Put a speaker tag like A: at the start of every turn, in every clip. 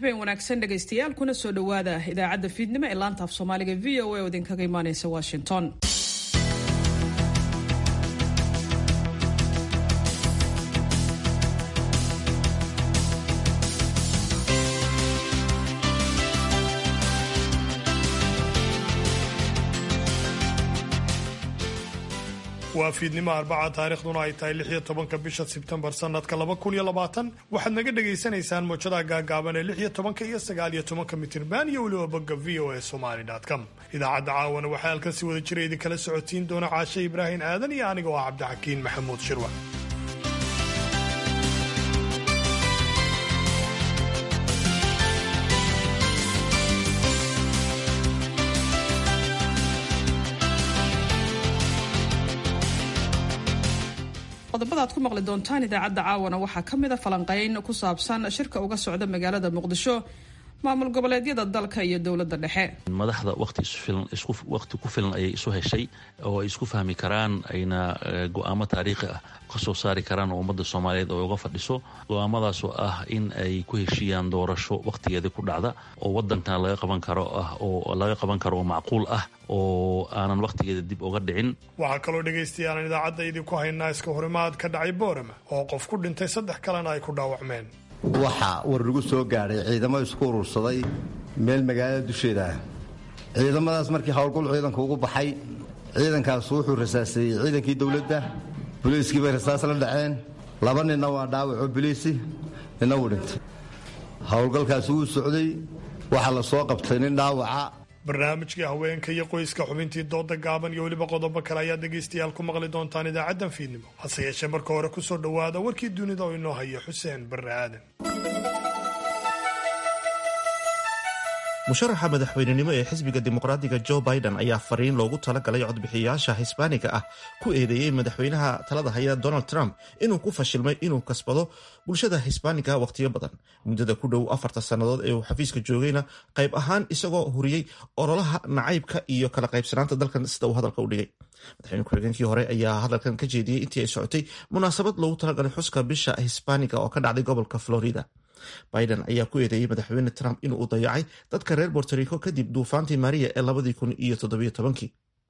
A: habeen wanaagsan dhegaystayaal kuna soo dhowaada idaacadda fiidnimo ee laanta af soomaaliga v o a oo idinkaga imaaneysa washington
B: waa fiidnimo arbaca taariikhduna ay tahay lix iyo tobanka bisha sebtembar sanadka laba kun iyo labaatan waxaad naga dhagaysanaysaan moojadaha gaagaaban ee lix iyo tobanka iyo sagaal iyo tobanka mitirban iyo weliba bogga v o a somaly com idaacadda caawana waxaa halkan si wada jira idinkala socotiin doona caashe ibraahim aadan iyo aniga oo ah cabdixakiin maxamuud shirwa
A: qodobada aad ku maqli doontaan idaacadda caawana waxaa ka mida falanqeyn ku saabsan shirka uga socda magaalada muqdisho maamul goboleedyada dalka iyo dowladda dhexe
C: madaxda waqti ku filan ayay isu heshay oo ay isku fahmi karaan ayna go-aamo taariikhi ah kasoo saari karaan oo ummadda soomaaliyeed oo uga fadhiso go-aamadaasoo ah in ay ku heshiiyaan doorasho wakhtigeeda ku dhacda oo wadankana laga qaban karo ah oo laga qaban karo oo macquul ah oo aanan wakhtigeeda dib uga dhicin
B: waxaa kaloo dhegaystayaaan idaacadda idinku haynaa iska horimaad ka dhacay boorama oo qof ku dhintay saddex kalena ay ku dhaawacmeen
D: waxaa war lagu soo gaadhay ciidamo isku urursaday meel magaalada dusheeda ah ciidamadaas markii howlgul ciidanku ugu baxay ciidankaas wuxuu rasaaseeyey ciidankii dowladda boliiskii bay rasaas la dhaceen laba ninna waa dhaawaco boliisi ninna wuu dhintay howlgalkaasi wuu socday waxaa la soo qabtay nin dhaawaca
B: barnaamijkii haweenka iyo qoyska xubintii dooda gaaban iyo weliba qodobo kale ayaad dhegaystayaal ku maqli doontaan idaacaddan fiidnimo hase yeeshee marka hore ku soo dhowaada warkii dunida oo inoo haya xuseen barre aadan
E: musharaxa madaxweynenimo ee xisbiga dimuqraadiga jo biden ayaa fariin loogu talagalay codbixiyayaasha hisbaaniga ah ku eedeeyey madaxweynaha talada haya donald trump inuu ku fashilmay inuu kasbado bulshada hisbaaniga wakhtiyo badan muddada ku dhow afarta sannadood ee uu xafiiska joogayna qayb ahaan isagoo huriyey ololaha nacaybka iyo kala qaybsanaanta dalkan sida uu hadalka u dhigay madaxweyne ku-xigeenkii hore ayaa hadalkan ka jeediyey intii ay socotay munaasabad loogu talagalay xuska bisha hisbaaniga oo ka dhacday gobolka florida biden ayaa ku eedeeyey madaxweyne trump inuu dayacay dadka reer bortorico kadib duufaantii maria ee labadii kun iyo toddobiyo tobankii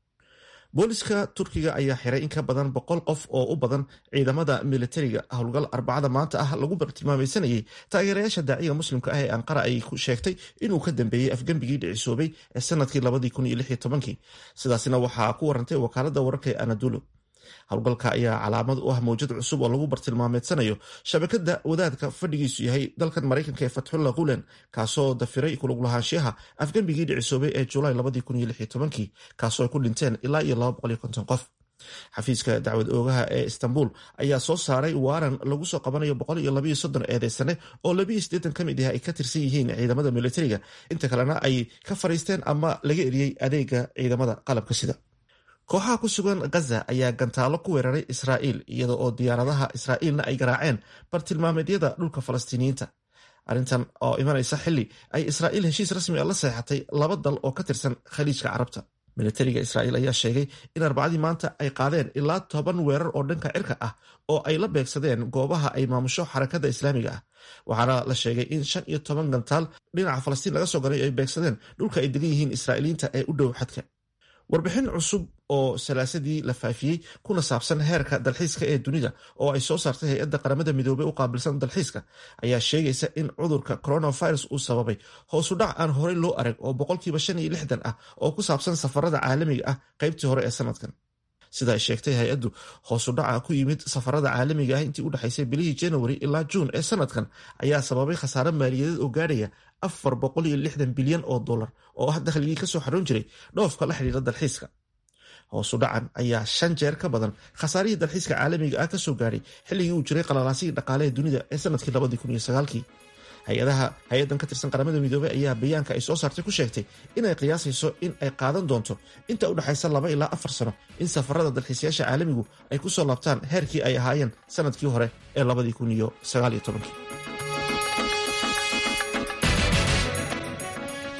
E: booliska turkiga ayaa xiray in ka badan boqol qof oo u badan ciidamada militariga howlgal arbacada maanta ah lagu bartilmaamaysanayay taageerayaasha daaciga muslimka ah ee anqara ay sheegtay inuu ka dambeeyey afgembigii dhicisoobay ee sanadkii labadii kun iyo lix iyo tobankii sidaasina waxaa ku warantay wakaalada wararka ee anadulu howlgalka ayaa calaamad u ah mawjad cusub oo lagu bartilmaameedsanayo shabakada wadaadka fadhigiisu yahay dalkan maraykanka ee fatxullah gulen kaasoo dafiray kuluglahaanshiyaha afgembigii dhicisoobay ee julaay kaasoo ay ku dhinteen ilaa iyo qof xafiiska dacwad oogaha ee istanbul ayaa soo saaray waaran lagu soo qabanayo eedeysane oo ka mid ah ay ka tirsan yihiin ciidamada militariga inta kalena ay ka fariisteen ama laga eriyey adeega ciidamada qalabka sida kooxaha ku sugan gaza ayaa gantaalo ku weeraray israa'iil iyada oo diyaaradaha israa'iilna ay garaaceen bartilmaameedyada dhulka falastiiniyiinta arrintan oo imanaysa xili ay israa'iil heshiis rasmi a la seexatay laba dal oo ka tirsan khaliijka carabta militariga israa'iil ayaa sheegay in arbacadii maanta ay qaadeen ilaa toban weerar oo dhanka cirka ah oo ay la beegsadeen goobaha ay maamusho xarakada islaamiga ah waxaana la sheegay in shan iyo toban gantaal dhinaca falastiin laga soo galay ay beegsadeen dhulka ay degan yihiin israa'iiliyiinta ee u dhow xadka warbixin cusub oo salaasadii la faafiyey kuna saabsan heerka dalxiiska ee dunida oo ay soo saartay hay-adda qaramada midoobey u qaabilsan dalxiiska ayaa sheegaysa in cudurka coronavirus uu sababay hoosu dhac aan horey loo arag oo boqolkiiba shan iyo lixdan ah oo ku saabsan safarada caalamiga ah qaybtii hore ee sanadkan sida ay sheegtay hay-addu hoosu dhaca ku yimid safarada caalamiga ah intii u dhexaysay bilihii january ilaa juun ee sanadkan ayaa sababay khasaare maaliyadeed oo gaadhaya afar boqol iyo lixdan bilyan oo dollar oo ah dakhligii kasoo xaroon jiray dhoofka la xidhiira dalxiiska hoosu dhacan ayaa shan jeer ka badan khasaarihii dalxiiska caalamiga ah kasoo gaadhay xilligii uu jiray qalalaasihii dhaqaale ee dunida ee sanadkii labadii kun iyo sagaalkii hay-adaha hay-addan ka tirsan qaramada midoobey ayaa bayaanka ay soo saartay ku sheegtay inay qiyaasayso in ay qaadan doonto inta u dhexaysa laba ilaa afar sano in safarada dalxiisayaasha caalamigu ay ku soo laabtaan heerkii ay ahaayeen sanadkii hore ee labadii kun iyo sagaal iyo tobankii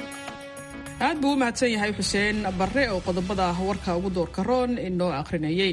A: aad buu u mahadsan yahay xuseen barre oo qodobada warka ugu doorka roon inoo akhrinayay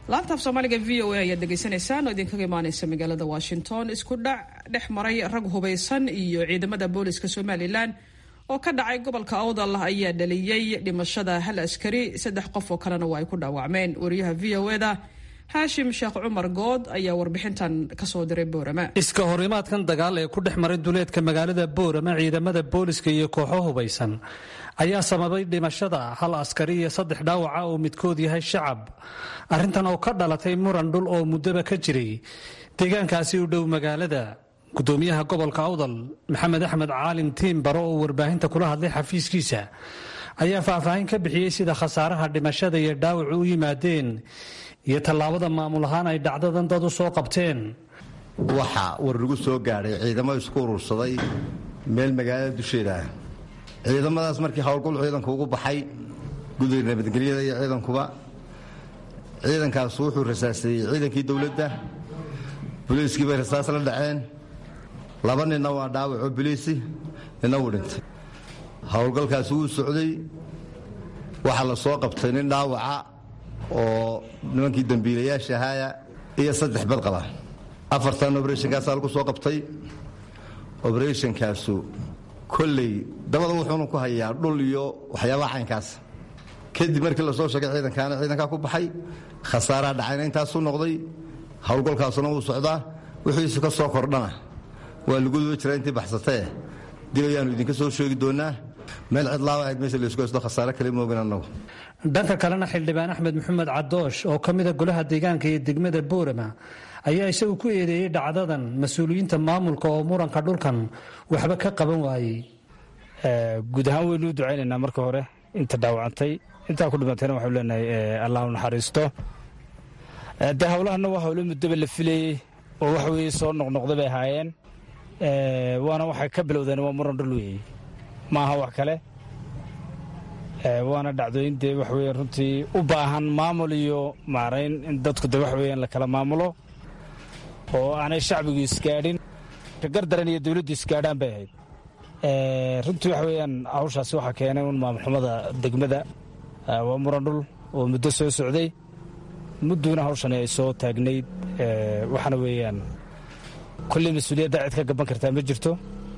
A: laanta af soomaaliga v o a ayaad dhegaysanaysaan oo idinkaga imaaneysa magaalada washington isku dhac dhex maray rag hubaysan iyo ciidamada booliska somalilan oo ka dhacay gobolka awdal ayaa dhaliyey dhimashada hal askari saddex qof oo kalena waa ay ku dhaawacmeen wariyaha v o eda haashim sheekh cumar good ayaa warbixintan kasoo diray boorama
F: iska horimaadkan dagaal ee ku dhex maray duleedka magaalada boorama ciidamada booliska iyo kooxo hubaysan ayaa sababay dhimashada hal askari iyo saddex dhaawaca oo midkood yahay shacab arrintan oo ka dhalatay muran dhul oo muddaba ka jiray deegaankaasi u dhow magaalada gudoomiyaha gobolka awdal maxamed axmed caalin tiin baro oo warbaahinta kula hadlay xafiiskiisa ayaa faahfaahin ka bixiyey sida khasaaraha dhimashada iyo dhaawacu u yimaadeen iyo tallaabada maamul ahaan ay dhacdadan dad u soo qabteen
D: waxaa war lagu soo gaadhay ciidamo isku urursaday meel magaalada dusheeda ah ciidamadaas markii howlgul ciidanku ugu baxay guddiga nabadgelyada iyo ciidankuba ciidankaas wuxuu rasaaseeyey ciidankii dowladda boliiskii bay rasaas la dhaceen laba ninna waa dhaawaco boliisi ninna wuu dhintay howlgalkaasi wuu socday waxaa la soo qabtay nin dhaawaca oo nimankii dembiilayaasha ahaaya iyo saddex badqaba afartan obrethnkaasaa lagu soo qabtay obrethnkaasu kolley dabada wuxuuna ku hayaa dhul iyo waxyaabaha caynkaas kadib markii lasoo sheegay ciidankaana ciidankaa ku baxay khasaaraa dhacayna intaasuu noqday howlgalkaasuna wuu socdaa wixiisu ka soo kordhana waa lagu doo jiraa intii baxsatee dib ayaannu idinka soo sheegi doonaa meel cidlaaba ahayd meesha laysku haysto khasaare kale moogin annagu
F: dhanka kalena xildhibaan axmed maxamed cadoosh oo ka mida golaha deegaanka iyo degmada boorama ayaa isagu ku eedeeyey dhacdadan mas-uuliyiinta maamulka oo muranka dhulkan waxba ka qaban waayey
G: guud ahaan waynu u ducaynaynaa marka hore inta dhaawacantay intaa ku dhimatayna waxau leenahay allah u naxariisto dee howlahana waa howlo muddaba la filayey oo waxa weye soo noqnoqda bay ahaayeen waana waxay ka bilowdeen waa muran dhul weeye ma aha wax kale waana dhacdooyin dee waxa weye runtii u baahan maamul iyo maarayn in dadku de waxa weeyaan la kala maamulo oo aanay shacbigu isgaadhin gardaran iyo dawladdu isgaadhaan bay ahayd runtii waxa weeyaan hawshaasi waxaa keenay un maamulxumada degmada waa muran dhul oo muddo soo socday mudduuna hawshani ay soo taagnayd waxaana weeyaan kolley mas-uuliyadda cid ka gaban kartaa ma jirto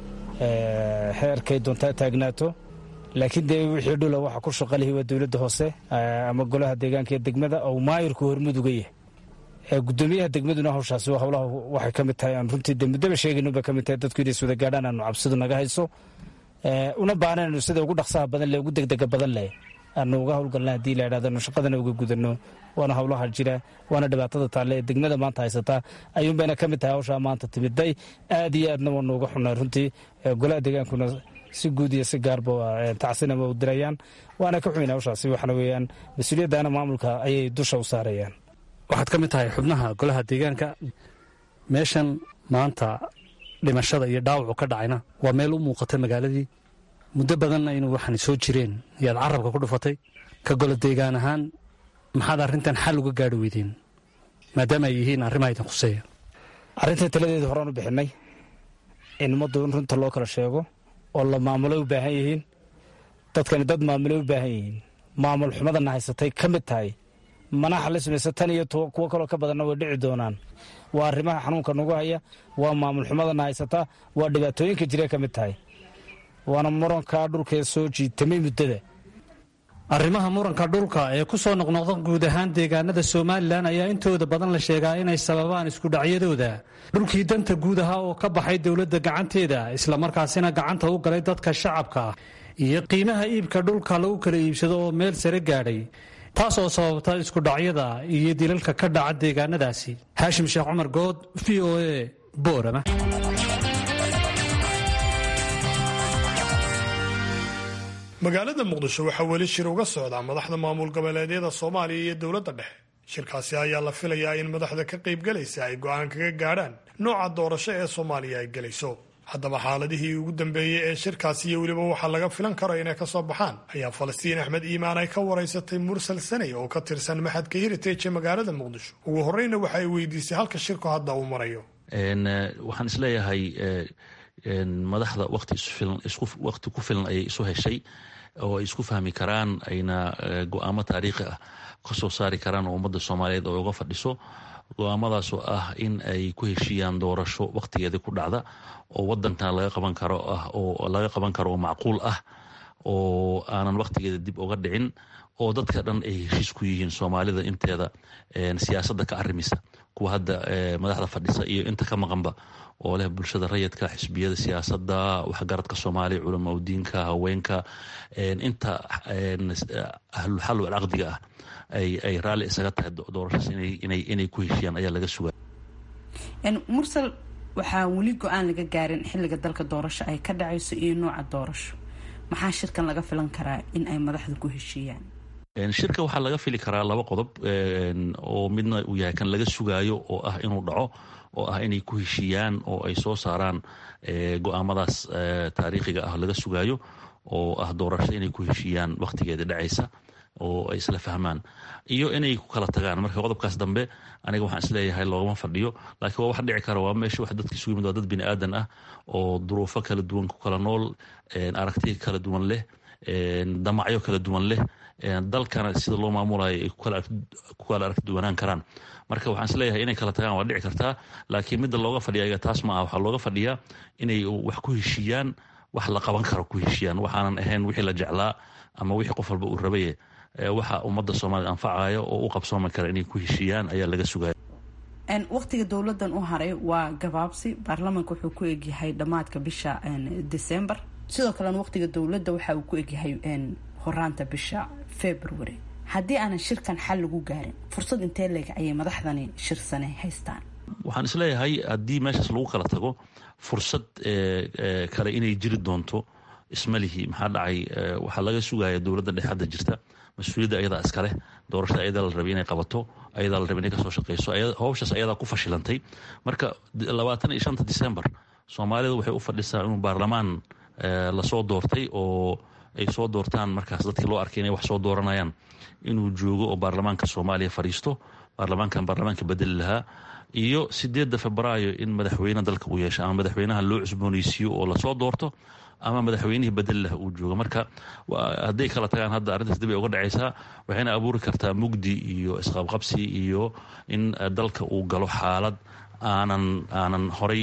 G: xeerkay doontaa taagnaato laakiin dee wixii dhula waxa ku shaqalihi waa dowladda hoose ama golaha deegaanka iyo degmada oo maayirku hormuduga yahay gudoomiyaha degmaduna hawshaasi howlaha waxay ka mid tahay aan runtii de muddaba sheegayno bay ka mid tahay dadku inay iswada gaadhaan aanu cabsidu naga hayso una baanaynu sida ugu dhaqsaha badan leh ugu degdega badan leh aanu uga howlgalna haddii la idhahdano shaqadana uga gudano waana howlaha jira waana dhibaatada taalle ee degmada maanta haysataa ayuunbayna ka mid tahay hawshaa maanta timiday aad iyo aadna waanu uga xunnaa runtii golaha deegaankuna si guud iyo si gaarba tacsinama u dirayaan waana ka xumayna hawshaasi waxaana weeyaan mas-uuliyaddaana maamulka ayay dusha u saarayaan
F: waxaad ka mid tahay xubnaha golaha deegaanka meeshan maanta dhimashada iyo dhaawacu ka dhacayna waa meel u muuqata magaaladii muddo badanna inuu waxaan soo jireen yaad carabka ku dhufatay ka golo deegaan ahaan maxaad arrintan xal uga gaadhi weydeen maadaama ay yihiin arrimaha idin khuseeya
G: arrintai taladeeda horaan u bixinay in ummaddu in runta loo kala sheego oo la maamulay u baahan yihiin dadkani dad maamulay u baahan yihiin maamul xumadana haysatay ka mid tahay manaxa la samaysa tan iyo kuwo kaloo ka badanna way dhici doonaan waa arrimaha xanuunka nagu haya waa maamul xumadana haysataa waa dhibaatooyinka jira ka mid tahay waana murankaa dhulkee soo jiitamay muddada
F: arrimaha muranka dhulka ee ku soo noqnoqda guud ahaan deegaanada somalilan ayaa intooda badan la sheegaa inay sababaan iskudhacyadooda dhulkii danta guud ahaa oo ka baxay dowladda gacanteeda islamarkaasina gacanta u galay dadka shacabka ah iyo qiimaha iibka dhulka lagu kala iibsado oo meel sare gaadhay taas oo sababta iskudhacyada iyo dilalka ka dhaca deegaanadaasi haashim sheekh cumar good v o a boorama
B: magaalada muqdisho waxaa weli shir uga socdaa madaxda maamul goboleedyada soomaaliya iyo dowladda dhexe shirkaasi ayaa la filayaa in madaxda ka qaybgalaysa ay go'aan kaga gaadhaan nooca doorasho ee soomaaliya ay gelayso haddaba xaaladihii ugu dambeeyey ee shirkaasi iyo weliba waxaa laga filan karo inay ka soo baxaan ayaa falastiin axmed iimaan ay ka waraysatay mursal sanay oo ka tirsan maxadka heritage ee magaalada muqdisho ugu horreyna waxa ay weydiisay halka shirku hadda uu marayo
C: waxaan isleeyahay madaxda waqti ku filan ayay isu heshay oo ay isku fahmi karaan ayna go-aamo taariikhi ah ka soo saari karaan oo ummadda soomaaliyeed oo uga fadhiso go-aamadaasoo ah in ay ku heshiiyaan doorasho wakhtigeedii ku dhacda oo wadankana laga qaban karo ah oo laga qaban karo oo macquul ah oo aanan wakhtigeeda dib uga dhicin oo dadka dhan ay heshiis ku yihiin soomaalida inteeda siyaasadda ka arimisa kuwa hadda madaxda fadhisa iyo inta ka maqanba oo leh bulshada rayidka xisbiyada siyaasadda waxgaradka soomaaliya culama udiinka haweenka inta ahlulxal walcaqdiga ah ay raalli isaga tahay doorashaas inay ku heshiiyaan ayaa laga sugaa
H: mursal waxaa weli go-aan laga gaarin xilliga dalka doorasho ay ka dhacayso iyo nooca doorasho maxaa shirkan laga filan karaa in ay madaxdu ku heshiiyaan
C: shirka waxaa laga fili karaa laba qodob oo midna uu yahay kan laga sugaayo oo ah inuu dhaco oo ah inay ku heshiiyaan oo ay soo saaraan go-aamadaas taariikhiga ah laga sugaayo oo ah doorasho inay ku heshiiyaan wakhtigeeda dhacaysa oo ay isla fahmaan iyo inay ku kala tagaan marka qodobkaas dambe aniga waxaan isleeyahay loogama fadhiyo laakiin waa wax dhici kara waa meesha wax dadka isugu yimid waa dad bini aadan ah oo duruufo kala duwan ku kala nool aragtiya kala duwan leh damacyo kala duwan leh dalkana sida loo maamulayo ay ku kala aragti duwanaan karaan marka waxaan isleeyahay inay kala tagaan waa dhici kartaa laakiin midda looga fadhiya ayaga taas ma ah waxaa looga fadhiyaa inay wax ku heshiiyaan wax la qaban karo ku heshiiyaan waxaanan ahayn wixii la jeclaa ama wixii qof walba uu rabaye waxa ummadda soomaaliyed anfacaya oo u qabsoomi kara inay ku heshiiyaan ayaa laga sugaya
H: waqtiga dowladan u haray waa gabaabsi baarlamaanka wuxuu ku egyahay dhammaadka bisha december sidoo kalena waqtiga dowladda waxa uu ku egyahay horaanta bisha february haddii aanan shirkan xal lagu gaarin fursad intee leeg ayay madaxdani shirsane haystaan
C: waxaan isleeyahay haddii meeshaas lagu kala tago fursad kale inay jiri doonto ismalihi maxaa dhacay waxaa laga sugaya dowladda dhexe hadda jirta mas-uuliyadda ayadaa iskaleh doorashada ayadaa la rabay inay qabato ayadaa la rabay inay kasoo shaqeyso howshaas ayadaa ku fashilantay marka labaatan iyo shanta december soomaalida waxay u fadhisaa inuu baarlamaan lasoo doortay oo ay soo doortaan markaas dadkii loo arkay inay wax soo dooranayaan inuu joogo oo baarlamaanka soomaaliya fadhiisto baarlamaankan baarlamaanka bedeli lahaa iyo sideedda febraayo in madaxweyne dalka uu yeesho ama madaxweynaha loo cusbooneysiiyo oo lasoo doorto ama madaxweynihii bedel lah uu joogo marka hadday kala tagaan hadda arrintaas dib ay uga dhacaysaa waxayna abuuri kartaa mugdi iyo isqabqabsi iyo in dalka uu galo xaalad aanan aanan horay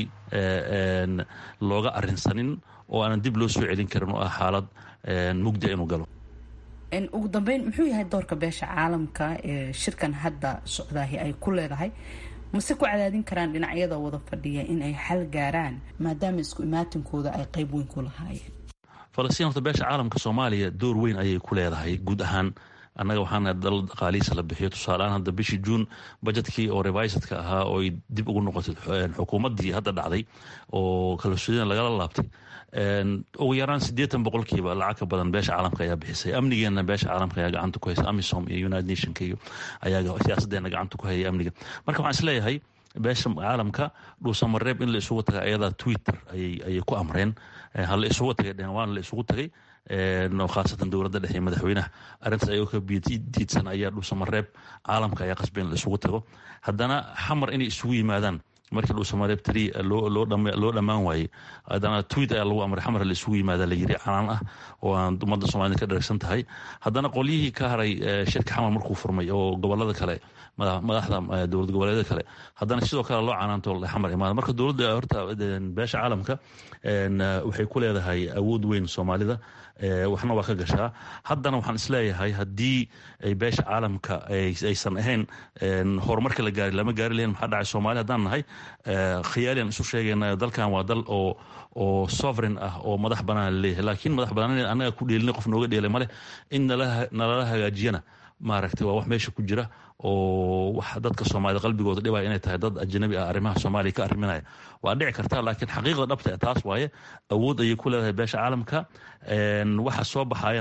C: looga arinsanin oo aanan dib loo soo celin karin oo ah xaalad mugdia inuu galo
H: ugu dambeyn muxuu yahay doorka beesha caalamka ee shirkan hadda socdaahi ay ku leedahay mase ku cadaadin karaan dhinacyada wada fadhiya in ay xal gaaraan maadaama isku imaatinkooda ay qeyb weyn ku lahaayeen
C: falastiin horta beesha caalamka soomaaliya door weyn ayay ku leedahay guud ahaan annaga waxaana dal dhaqaalihiisa la bixiyo tusaaleaan hadda bishii juun bajetkii oo revisadka ahaa oo ay dib ugu noqotay xukuumaddii hadda dhacday oo kalsoonida lagala laabtay ugu yaraan siddeetan boqolkiiba lacag ka badan beesha caalamka ayaa bixisay amnigeenna beesha caalamka ayaa gacanta ku haysa amisom iyo united nationka iyo ayaa siyaasaddeena gacanta ku hayay amniga marka waxaan isleeyahay beesha caalamka dhuusamareeb in la isugu taga ayadaa twitter ayay ku amreen ha la isugu tagay dhehen waana la isugu tagay khaasatan dowladda dhexe madaxweynaha arrintaas ayagoo ka diidsan ayaa dhuusamareeb caalamka ayaa qasbay in la isugu tago haddana xamar inay isugu yimaadaan markii dhuusamareeb tari loo dhammaan waayey haddana tweet ayaa lagu amray xamar la isugu yimaada la yiri canaan ah oo aan ummadda soomaalida ka dharagsan tahay haddana qolyihii ka haray shirka xamar markuu furmay oo gobolada kale madaxda dowlad goboleedyada kale haddana sidoo kale loo canaanto xamar imaada marka dowladda horta beesha caalamka waxay ku leedahay awood weyn soomaalida waxna waa ka gashaa haddana waxaan isleeyahay haddii ay beesha caalamka aysan ahayn horumarka la gaari lama gaari lahayn maxaa dhacay soomaali haddaan nahay khiyaalian isu sheegayna dalkan waa dal oo oo sovereign ah oo madax banaan laleeyahay laakiin madax banaan annaga ku dheelina qof nooga dheelay maleh in nalala hagaajiyana maaragtay waa wax meesha ku jira oo wax dadka soomaalida qalbigooda dhibaya inay tahay dad ajnabi ah arrimaha soomaaliya ka arriminaya waa dhici karta laakiin xaqiiqda dhabta taas waaye awood ayay ku leedahay beesha caalamka waxa soo baxayana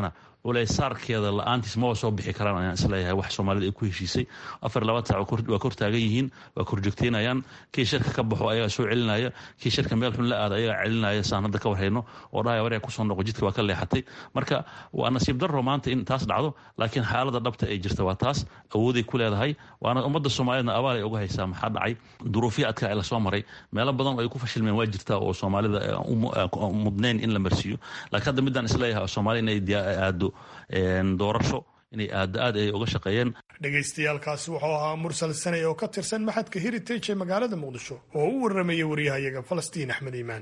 C: culeysaarkeeda la-aantiis maba soo bixi karaan ayaan isleeyahay wax soomaalida ay ku heshiisay afar iyo labaatan sac waa kor taagan yihiin waa korjoogteynayaan kii shirka ka baxo ayagaa soo celinaya kii shirka meel xun la aada ayagaa celinaya saan hadda ka warhayno oo dhahaya waryaa kusoo noqo jidka waa ka leexatay marka waa nasiib darro maanta in taas dhacdo laakiin xaalada dhabta ay jirta waa taas awooday ku leedahay waana ummadda soomaaliyedna abaal ay uga haysaa maxaa dhacay duruufya adka ee lasoo maray meelo badan oo ay ku fashilmeen waa jirtaa oo soomaalida mudnayn in la marsiiyo laakiin hadda midaan isleeyahay soomaaliya inay aado doorasho inay aado aad ay uga shaqeeyeen
B: dhagaystayaalkaasi wuxuu ahaa mursal sanay oo ka tirsan maxadka heritage ee magaalada muqdisho oo u warramaya waryahayaga falastiin axmed iimaan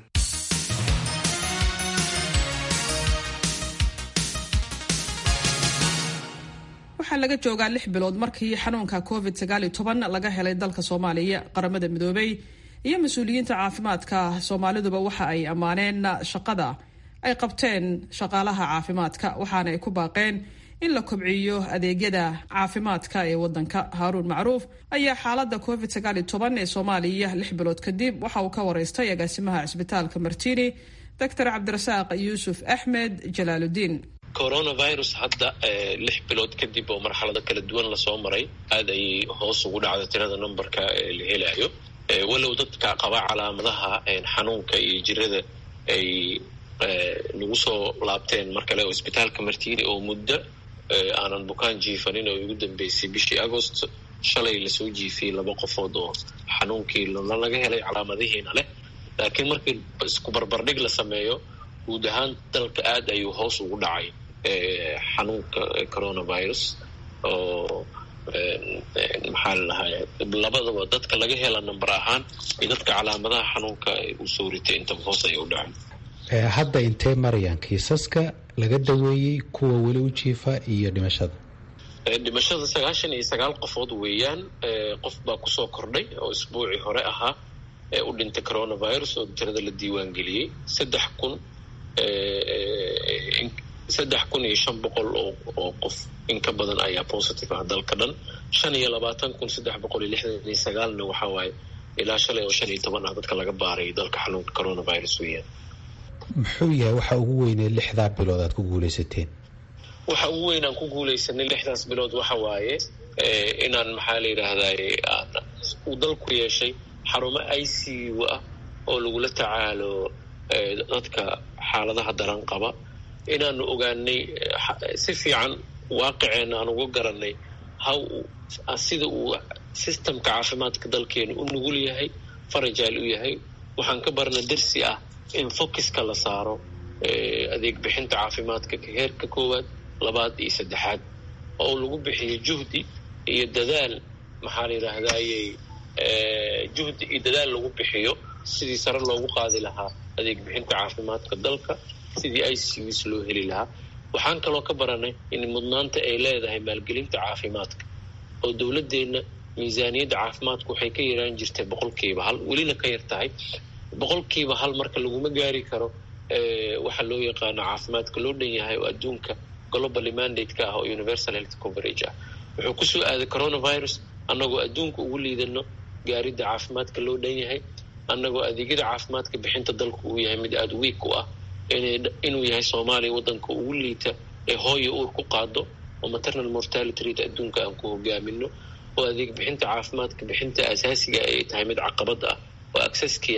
A: waxaa laga joogaa lix bilood markii xanuunka covid sagaal iyo toban laga helay dalka soomaaliya qaramada midoobay iyo mas-uuliyiinta caafimaadka soomaaliduba waxa ay ammaaneen shaqada ay qabteen shaqaalaha caafimaadka waxaana ay ku baaqeen in la kobciyo adeegyada caafimaadka ee wadanka haaruun macruuf ayaa xaalada covid sagaal iyo toban ee soomaaliya lix bilood kadib waxa uu ka wareystay agaasimaha cisbitaalka martini doctor cabdirasaaq yuusuf axmed jalaaludiin
I: coronavirus hadda lix bilood kadib oo marxalado kala duwan lasoo maray aad ayay hoos ugu dhacda tirada numberka la helayo walow dadka qaba calaamadaha xanuunka iyo jirada ay nagu soo laabteen mar kale oo isbitaalka martiini oo muddo aanan bukaan jiifanin oo ugu dambeysay bishii agost shalay lasoo jiifiyey laba qofood oo xanuunkii laga helay calaamadihiina leh laakiin markii isku barbardhig la sameeyo guud ahaan dalka aad ayuu hoos ugu dhacay xanuunka coronavirus oo maxaa ladahay labadaba dadka laga hela number ahaan iyo dadka calaamadaha xanuunka uu soo ritay intaba hoos ayay u dhacay
J: hadda intee marayaan kiisaska laga daweeyey kuwa weli u jiifa iyo dhimashada
I: dhimashada sagaashan iyo sagaal qofood weeyaan qof baa kusoo kordhay oo isbuucii hore ahaa ee u dhintay coronavirus oo tirada la diiwaangeliyey saddex kun saddex kun iyo shan boqol oo qof in ka badan ayaa positive ah dalka dhan shan iyo labaatan kun saddex boqol iyo lixdan iyo sagaalna waxaa waaye ilaa shalay oo shan iyo toban ah dadka laga baaray dalka xanuunka coronavirus weeyaan
J: muxuu yahay waxa ugu weynee lixdaa bilood aad ku guulaysateen
I: waxa ugu weyn aan ku guulaysanay lixdaas bilood waxa waaye inaan maxaa la yidhaahdaye uu dalku yeeshay xarumo i c u ah oo lagula tacaalo dadka xaaladaha daran qaba inaanu ogaanay si fiican waaqiceenna aan uga garanay how sida uu systemka caafimaadka dalkeenu u nugul yahay farajaal u yahay waxaan ka barna dersi ah in focuska la saaro adeeg bixinta caafimaadka heerka koowaad labaad iyo saddexaad oo lagu bixiyo juhdi iyo dadaal maxaa la yidhaahdayey juhdi iyo dadaal lagu bixiyo sidii sare loogu qaadi lahaa adeeg bixinta caafimaadka dalka sidii i c us loo heli lahaa waxaan kaloo ka baranay in mudnaanta ay leedahay maalgelinta caafimaadka oo dowladeenna miisaaniyadda caafimaadku waxay ka yaraan jirtay boqolkiiba hal welina ka yar tahay boqolkiiba hal marka laguma gaari karo waxaa loo yaqaano caafimaadka loo dhan yahay oo adduunka globally mandate ka ah oo universal health coverage ah wuxuu kusoo aaday coronavirus annagoo adduunka ugu liidano gaaridda caafimaadka loo dhan yahay annagoo adeegyada caafimaadka bixinta dalku uu yahay mid aada wiig u ah inuu yahay soomaaliya waddanka ugu liita ee hooya uur ku qaado oo maternal mortality rate adduunka aan ku hogaamino oo adeeg bixinta caafimaadka bixinta asaasiga ay tahay mid caqabad ah oo accesskii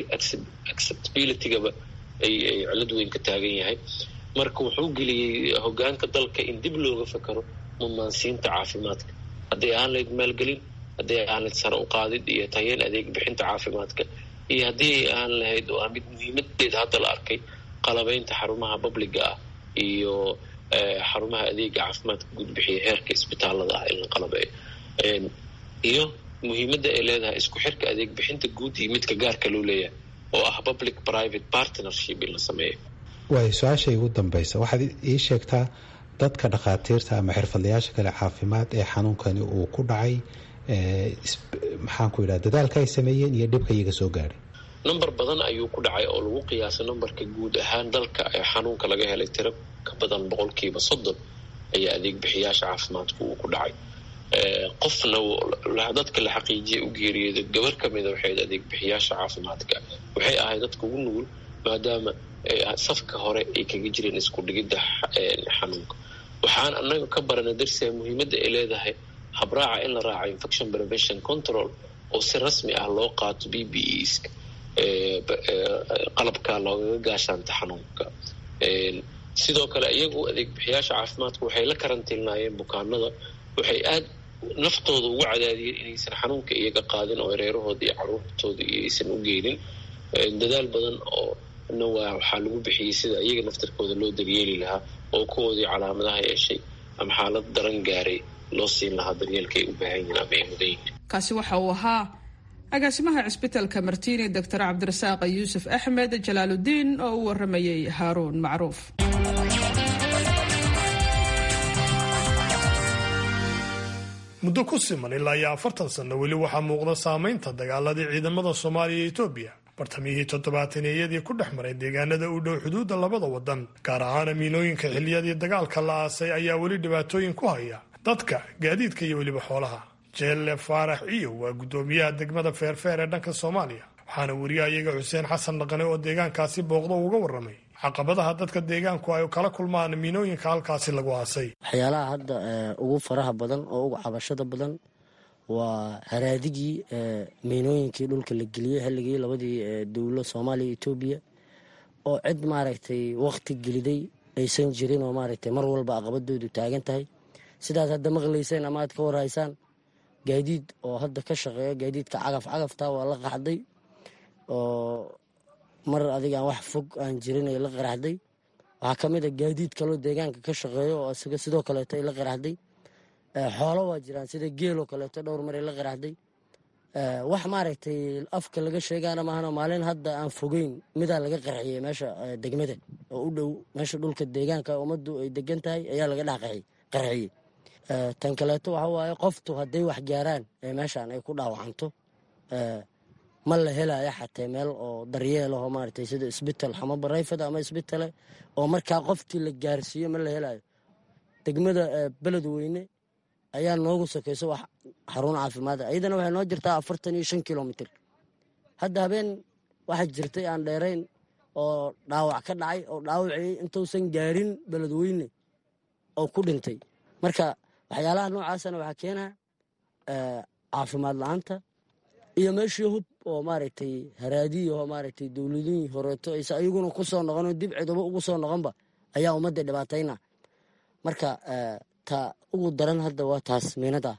I: acceptabilitygaba ay ay cilad weyn ka taagan yahay marka wuxuu geliyey hogaanka dalka in dib looga fakaro mudnaansiinta caafimaadka hadday ahaan lahayd maalgelin hadday ahaan lahayd sare u qaadid iyo tayeen adeeg bixinta caafimaadka iyo haddii ay ahaan lahayd oo mid muhiimadeeda hadda la arkay qalabaynta xarumaha babliga ah iyo xarumaha adeega caafimaadka gudbixiya heerka isbitaalada ah in la qalabeeyo iyo muhiimadda ay leedahay isku xirka adeeg bixinta guud iyo midka gaarka loo leeyahay oo ah public private partnership in la sameeyo
J: waay su-aasha igu dambaysa waxaad ii sheegtaa dadka dhakhaatiirta ama xirfadlayaasha kale caafimaad ee xanuunkani uu ku dhacay maxaanku yidhaha dadaalka ay sameeyeen iyo dhibka iyaga soo gaadhay
I: number badan ayuu ku dhacay oo lagu qiyaasay numberka guud ahaan dalka ee xanuunka laga helay tiro ka badan boqolkiiba soddon ayaa adeeg bixiyaasha caafimaadku uu ku dhacay qofna dadka la xaqiijiyay u geeriyooda gabar ka mida waxay adeeg bixiyaasha caafimaadka waxay ahayd dadka ugu nugul maadaama safka hore ay kaga jireen isku dhigidda xanuunka waxaan annaga ka baranay darsiga muhiimadda ay leedahay habraaca in la raaco infection prevention control oo si rasmi ah loo qaato b b es qalabka loogaga gaashaanta xanuunka sidoo kale iyagu adeeg bixiyaasha caafimaadku waxay la karantiilnaayeen bukaanada waxay aad naftooda ugu cadaadiyeen inaysan xanuunka iyaga qaadin oo reerahooda iyo caruurtooda iyo aysan u geynin dadaal badan oo na waa waxaa lagu bixiyey sida iyaga naftarkooda loo daryeeli lahaa oo kuwoodii calaamadaha yeeshay ama xaalad daran gaaray loo siin lahaa daryeelka ay u baahan yihiin ama ay mudan yihiin
A: kaasi waxa uu ahaa agaasimaha cisbitalka martini doctor cabdirasaaq yuusuf axmed jalaaludiin oo u waramayey haaruun macruuf
B: muddo ku siman ilaa iyo afartan sanno weli waxaa muuqda saamaynta dagaaladii ciidamada soomaaliya iyo etoobiya bartamihii toddobaataneyadii ku dhex maray deegaanada u dhow xuduudda labada waddan gaar ahaana miinooyinka xilliyadii dagaalka la aasay ayaa weli dhibaatooyin ku haya dadka gaadiidka iyo weliba xoolaha jeelle faarax ciyo waa guddoomiyaha degmada feerfeer ee dhanka soomaaliya waxaana wariyahayaga xuseen xasan dhaqane oo deegaankaasi booqdo uga warramay caqabadaha dadka deegaanku ay kala kulmaan miinooyinka halkaasi lagu aasay
K: waxyaalaha hadda ugu faraha badan oo ugu cabashada badan waa haraadigii miinooyinkii dhulka la geliyey xilligii labadii dowlo soomaaliya etoobiya oo cid maaragtay wakti geliday aysan jirin oo maaragtay mar walba aqabadoodu taagan tahay sidaas hadda maqlayseen ama aad ka warhaysaan gaadiid oo hadda ka shaqeeya gaadiidka cagaf cagafta waa la qaxday oo mar adigaan wax fog aan jirin ay la qaraxday waxaa ka mid a gaadiid kaloo deegaanka ka shaqeeyo oo isaga sidoo kaleeto ay la qaraxday xoolo waa jiraan sida geeloo kaleeto dhowr mar ay la qaraxday wax maaragtay afka laga sheegaana maahano maalin hadda aan fogeyn midaa laga qarxiyey meesha degmada oo u dhow meesha dhulka deegaanka ummaddu ay degan tahay ayaa laga dhex qarxiyey tan kaleeto waxa waaye qoftu hadday wax gaaraan ee meeshaan ay ku dhaawacanto ma la helaya xatee meel oo daryeelaho maaragtay sida isbital xamabarayfad ama isbitale oo markaa qoftii la gaarsiiyo ma la helayo degmada beledweyne ayaa noogu sokayso wax xarun caafimaad iyadana waxay noo jirtaa afartan iyo shan kilomitr hadda habeen waxaa jirtay aan dheerayn oo dhaawac ka dhacay oo dhaawacii intuusan gaarin beledweyne oo ku dhintay marka waxyaalaha noocaasana waxaa keenaa caafimaad la-aanta iyo meeshii hub oo maaragtay haraadiyaho maaragtay dowladihii horeeto ayse ayaguna ku soo noqonoo dib ciduba ugu soo noqonba ayaa ummadda dhibaatayna marka ta ugu daran hadda waa taas miinada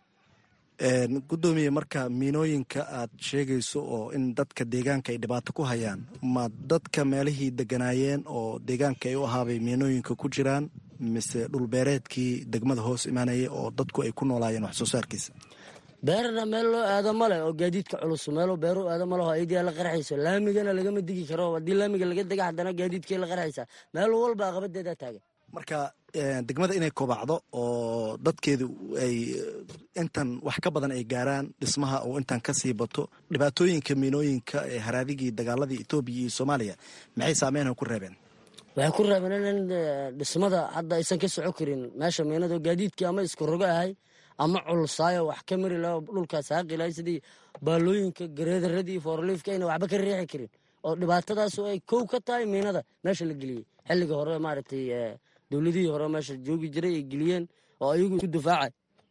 L: gudoomiye marka miinooyinka aad sheegayso oo in dadka deegaanka ay dhibaato ku hayaan ma dadka meelihii deganaayeen oo deegaanka ay u ahaabay miinooyinka ku jiraan mise dhulbeereedkii degmada hoos imaanaya oo dadku ay ku noolaayeen wax soo saarkiisa
K: beerna meel loo aado male oo gaadiidka culus meelo beero aado maleho ayadiia la qarxayso laamigana lagama digi karo haddii laamiga laga dega haddana gaadiidkay la qarxaysaa meel walba aqabadeedaa taagan
L: marka degmada inay kobacdo oo dadkeedu ay intan wax ka badan ay gaaraan dhismaha oo intan ka sii bato dhibaatooyinka miinooyinka ee haraadigii dagaaladii etoobiya iyo soomaaliya maxay saameynha ku reebeen
K: waxay ku reebeen in dhismada hadda aysan ka soco karin meesha miinado gaadiidkii ama isku rogo ahay ama culsaayo wax ka mari laha dhulkaas haaqilahay sidii baalooyinka gareedaradii foorliifka ayna waxba ka riixi karin oo dhibaatadaas ay kow ka tahay miinada meesha la geliyey xilliga hore maaragtay dowladihii hore meesha joogi jiray ay geliyeen oo ayagu isku difaacay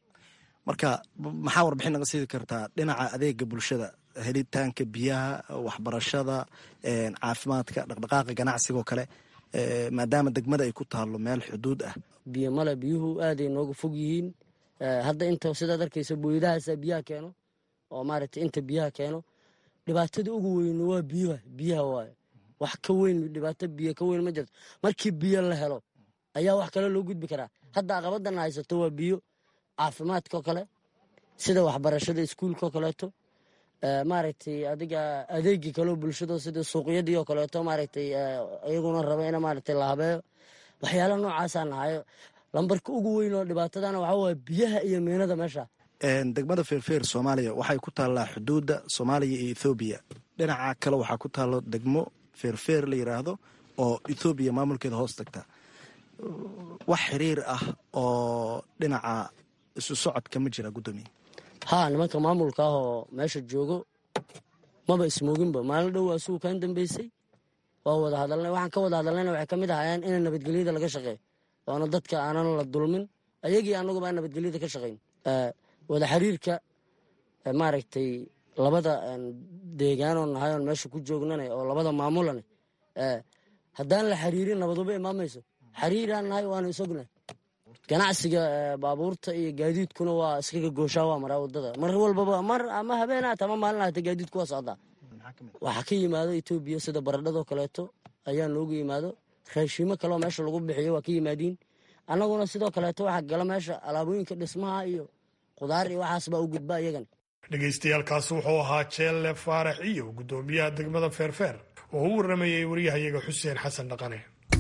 L: marka maxaa warbixin naga siidi kartaa dhinaca adeega bulshada helitaanka biyaha waxbarashada caafimaadka dhaqdhaqaaqa ganacsigoo kale maadaama degmada ay ku taalo meel xuduud ah
K: biyo male biyuhu aaday nooga fog yihiin hadda inta sidaad arkaysa booyadahaasa biyaha keeno oo maaragtay inta biyaha keeno dhibaatada ugu weyn waa biyuha biyaha waayo wax ka weyn dhibaato biyo ka weyn ma jirto markii biyo la helo ayaa wax kale loo gudbi karaa hadda aqabadan haysato waa biyo caafimaadkao kale sida waxbarashada iskuulkao kaleeto maaragtay adiga adeegii kaleo bulshado sida suuqyadii oo kaleeto maaragtay iyaguna raba in maaragtay la habeeyo waxyaala noocaasaan nahayo lambarka ugu weyn oo dhibaatadana waxaa waaya biyaha iyo miinada meesha
L: degmada feerfeer soomaaliya waxay ku taallaa xuduudda soomaaliya iyo ethoobiya dhinaca kale waxaa ku taallo degmo feerfeer la yidhaahdo oo ethoobiya maamulkeeda hoos tagta wax xiriir ah oo dhinaca isu socodka ma jira guddoomiye
K: haa nimanka maamulka ah oo meesha joogo maba ismooginba maalin dhow asugu kan dambeysay waa wada hadalnay waxaan ka wada hadalnayna waxay ka mid ahaayeen in nabadgelyada laga shaqeeyo oona dadka aanan la dulmin ayagii annaguba aan nabadgelyada ka shaqayn wada xiriirka maaragtay labada deegaanoo nahay oon meesha ku joognane oo labada maamulane haddaan la xiriirin nabaduba imaamayso xiriiraan nahay waanu isognahay ganacsiga baabuurta iyo gaadiidkuna waa iskaga gooshaa waa maraa wadada mar walbaba mar ama habeenaat ama maalin ahata gaadiidku waa socdaa waxaa ka yimaado etoobiya sida baradhadoo kaleeto ayaa noogu yimaado raashiimo kaleoo meesha lagu bixiyo waa ka yimaadiin annaguna sidoo kaleeto waxaa gala meesha alaabooyinka dhismaha iyo qudaar iyo waxaas baa u gudba iyagan
B: dhegaystayaaalkaasi wuxuu ahaa jeelle faarax iyo guddoomiyaha degmada feerfeer oo u waramayay waryahayaga xuseen xasan dhaqane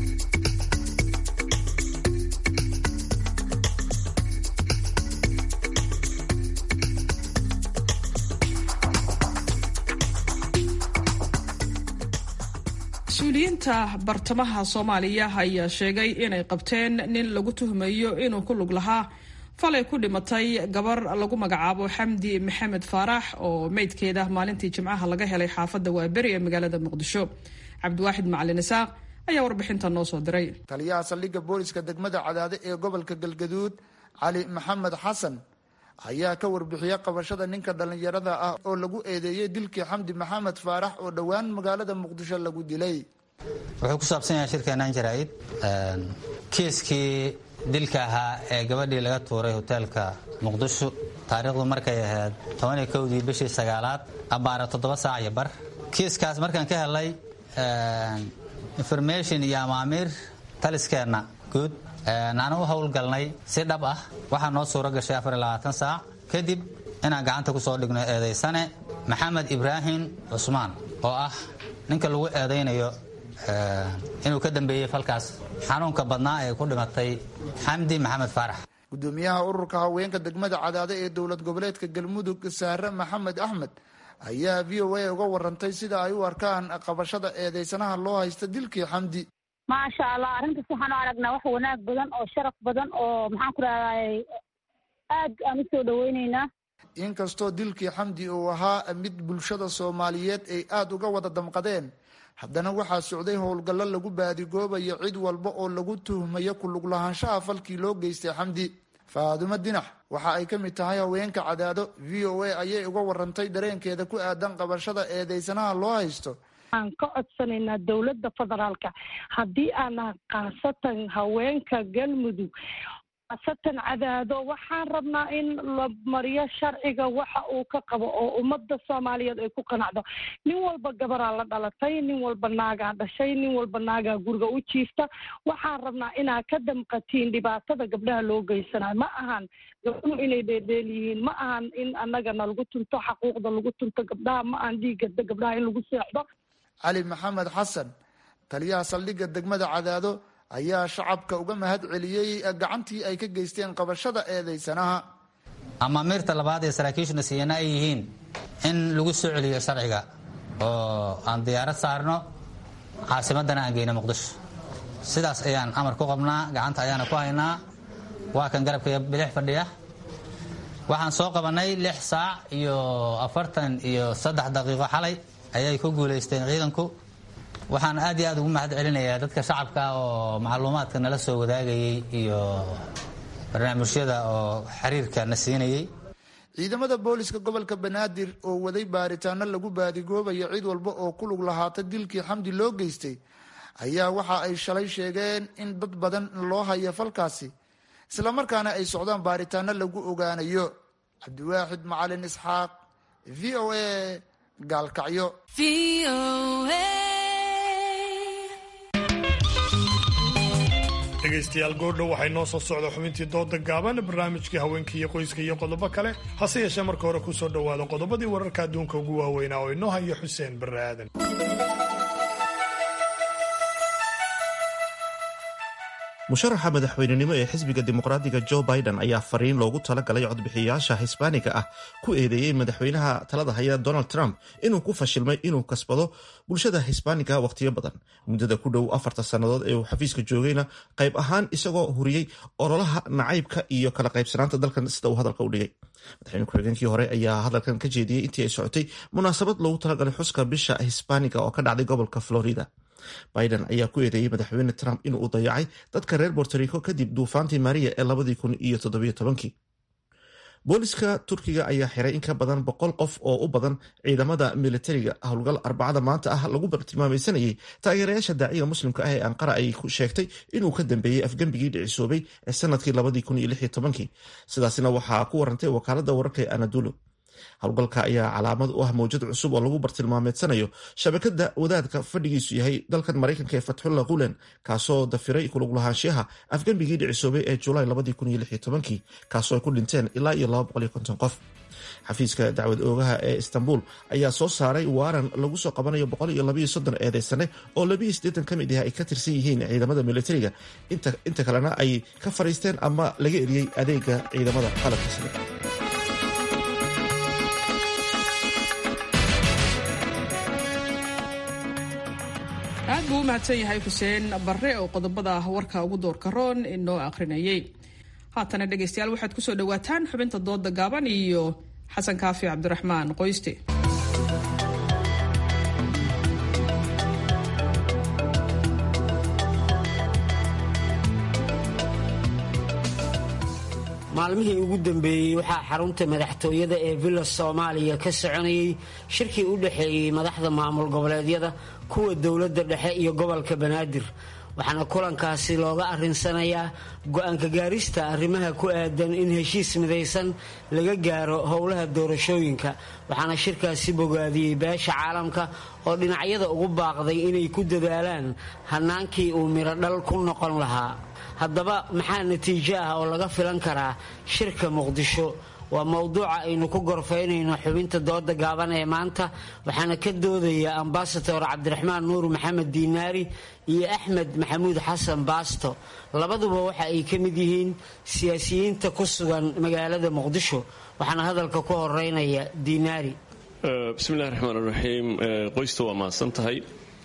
A: mas-uuliyiinta bartamaha soomaaliya ayaa sheegay inay qabteen nin lagu tuhmayo inuu ku lug lahaa falay ku dhimatay gabar lagu magacaabo xamdi maxamed faarax oo meydkeeda maalintii jimcaha laga helay xaafadda waaberi ee magaalada muqdisho cabdiwaaxid macalin isaaq ayaa warbixinta noo soo diray
M: taliyaha saldhigga booliska degmada cadaade ee gobolka galgaduud cali maxamed xasan ayaa ka warbixiyey qabashada ninka dhallinyarada ah oo lagu eedeeyey dilkii xamdi maxamed faarax oo dhowaan magaalada muqdisho lagu dilay
N: wuxuu ku saabsan yahay shirkeenan jaraa'id kiiskii dilka ahaa ee gabadhii laga tuuray hoteelka muqdisho taariikhdu markay ahayd tobaniyo kowdii bishii sagaalaad abbaara toddoba saac iyo bar kiiskaas markaan ka helay information iyo amaamiir taliskeenna guud aan u howlgalnay si dhab ah waxaa noo suuro gashay afar iyo labaatan saac kadib inaan gacanta ku soo dhigno eedaysane maxamed ibraahim cusmaan oo ah ninka lagu eedaynayo inuu ka dambeeyey falkaas xanuunka badnaa ee ku dhimatay xamdi maxamed faarax
M: gudoomiyaha ururka haweenka degmada cadaade ee dowlad goboleedka galmudug saare maxamed axmed ayaa v o a uga warantay sida ay u arkaan qabashada eedeysanaha loo haysta dilkii xamdi
O: maasha allah arrintaas waxaan u aragnaa wax wanaag badan oo sharaf badan oo maxaan ku rahday aad aan u soo dhaweyneynaa
M: inkastoo dilkii xamdi uu ahaa mid bulshada soomaaliyeed ay aada uga wada damqadeen haddana waxaa socday howlgallo lagu baadigoobayo cid walba oo lagu tuhmayo kulug lahaanshaha falkii loo geystay xamdi faadumo dinax waxa ay ka mid tahay haweenka cadaado v o a ayay uga warantay dareenkeeda ku aadan qabashada eedeysanaha loo haysto
O: aan ka codsanaynaa dowladda federaalka haddii aana khaasatan haweenka galmudug khaasatan cadaado waxaan rabnaa in la mariyo sharciga waxa uu ka qabo oo ummadda soomaaliyeed ay ku qanacdo nin walba gabaraa la dhalatay nin walba naagaa dhashay nin walba naagaa guriga u jiifta waxaan rabnaa inaa ka damqatiin dhibaatada gabdhaha loo geysanayo ma ahan gabdhuhu inay dheerdheel yihiin ma ahan in annagana lagu tunto xaquuqda lagu tunto gabdhaha ma ahan dhiigga gabdhaha in lagu seexdo
M: cali maxamed xasan taliyaha saldhigga degmada cadaado ayaa shacabka uga mahad celiyey gacantii ay ka geysteen qabashada eedeysanaha
N: amaamiirta labaad ee saraakiishuna siiyana ay yihiin in lagu soo celiyo sharciga oo aan diyaarad saarno caasimadana aan geyno muqdisho sidaas ayaan amar ku qabnaa gacanta ayaana ku haynaa waa kan garabka bidix fadhiya waxaan soo qabanay lix saac iyo afartan iyo saddex daqiiqo xalay ayay ku guulaysteen ciidanku waxaan aad iyo aad ugu mahad celinayaa dadka shacabka oo macluumaadka nala soo wadaagayay iyo barnaamijyada oo xiriirka na siinayay
M: ciidamada booliska gobolka banaadir oo waday baaritaano lagu baadigoobayo cid walba oo ku lug lahaata dilkii xamdi loo geystay ayaa waxa ay shalay sheegeen in dad badan loo haya falkaasi islamarkaana ay socdaan baaritaano lagu ogaanayo cabdiwaaxid macalin isxaaq v o a gaalkacyo
B: dhegaystayaal goordhow waxay noo soo socda xubintii dooda gaaban barnaamijkii haweenka iyo qoyska iyo qodobo kale hase yeeshee marka hore kusoo dhowaada qodobadii wararka adduunka ugu waaweynaa oo inoo haya xuseen barre aadan
E: musharaxa madaxweynenimo ee xisbiga dimuqraadiga jo biden ayaa fariin loogu talagalay codbixiyayaasha hisbaaniga ah ku eedeeyey madaxweynaha talada haya donald trump inuu ku fashilmay inuu kasbado bulshada hisbaaniga wakhtiyo badan muddada ku dhow afarta sannadood ee uu xafiiska joogayna qayb ahaan isagoo huriyey ololaha nacaybka iyo kala qaybsanaanta dalkan sida uu hadalka u dhigay madaxweyne ku-xigeenkii hore ayaa hadalkan ka jeediyey intii ay socotay munaasabad loogu talagalay xuska bisha hisbaaniga oo ka dhacday gobolka florida biden ayaa ku eedeeyey madaxweyne trump inuu dayacay dadka reer bortorico kadib duufaantii maria ee labadii kun iyo toddobiyo tobankii booliska turkiga ayaa xiray in ka badan boqol qof oo u badan ciidamada militariga howlgal arbacada maanta ah lagu bartilmaamaysanayay taageerayaasha daaciga muslimka ah ee anqara ay sheegtay inuu ka dambeeyey afgembigii dhicisoobay ee sanadkii labadii kun iyo lix iyo tobankii sidaasina waxaa ku warantay wakaalada wararka ee anadulu howlgalka ayaa calaamad u ah mawjad cusub oo lagu bartilmaameedsanayo shabakada wadaadka fadhigiisu yahay dalkan maraykanka ee fatxulla gulen kaasoo dafiray kuluglahaanshiyaha afgembigii dhicisoobay ee julaay kaasoo ay ku dhinteen ilaa iyo qof xafiiska dacwad oogaha ee istanbul ayaa soo saaray waaran lagu soo qabanayo eedeysane oo ka mid ah ay ka tirsan yihiin ciidamada militariga inta kalena ay ka fariisteen ama laga eriyey adeega ciidamada qalabka sare
A: aad buu u mahadsan yahay xuseen barre oo qodobada warka ugu doorka roon inoo akhrinayay haatana dhegaystayaal waxaad kusoo dhawaataan xubinta dooda gaaban iyo xasan kaafi cabdiraxmaan qoyste
P: maalmihii ugu dambeeyey waxaa xarunta madaxtooyada ee villa soomaaliya ka soconayay shirkii u dhexeeyey madaxda maamul goboleedyada kuwa dowladda dhexe iyo gobolka banaadir waxaana kulankaasi looga arinsanayaa go-aanka gaarista arrimaha ku aadan in heshiis midaysan laga gaaro howlaha doorashooyinka waxaana shirkaasi bogaadiyey beesha caalamka oo dhinacyada ugu baaqday inay ku dadaalaan hannaankii uu midho dhal ku noqon lahaa haddaba maxaa natiijo ah oo laga filan karaa shirka muqdisho waa mowduuca aynu ku gorfaynayno xubinta dooda gaaban ee maanta waxaana ka doodaya ambasador cabdiraxmaan nuur maxamed diinaari iyo axmed maxamuud xasan baasto labaduba waxa ay ka mid yihiin siyaasiyiinta ku sugan magaalada muqdisho waxaana hadalka ku horeynaya diinaari
Q: bismillahi raxmaan raxiim qoysta waa mahadsan tahay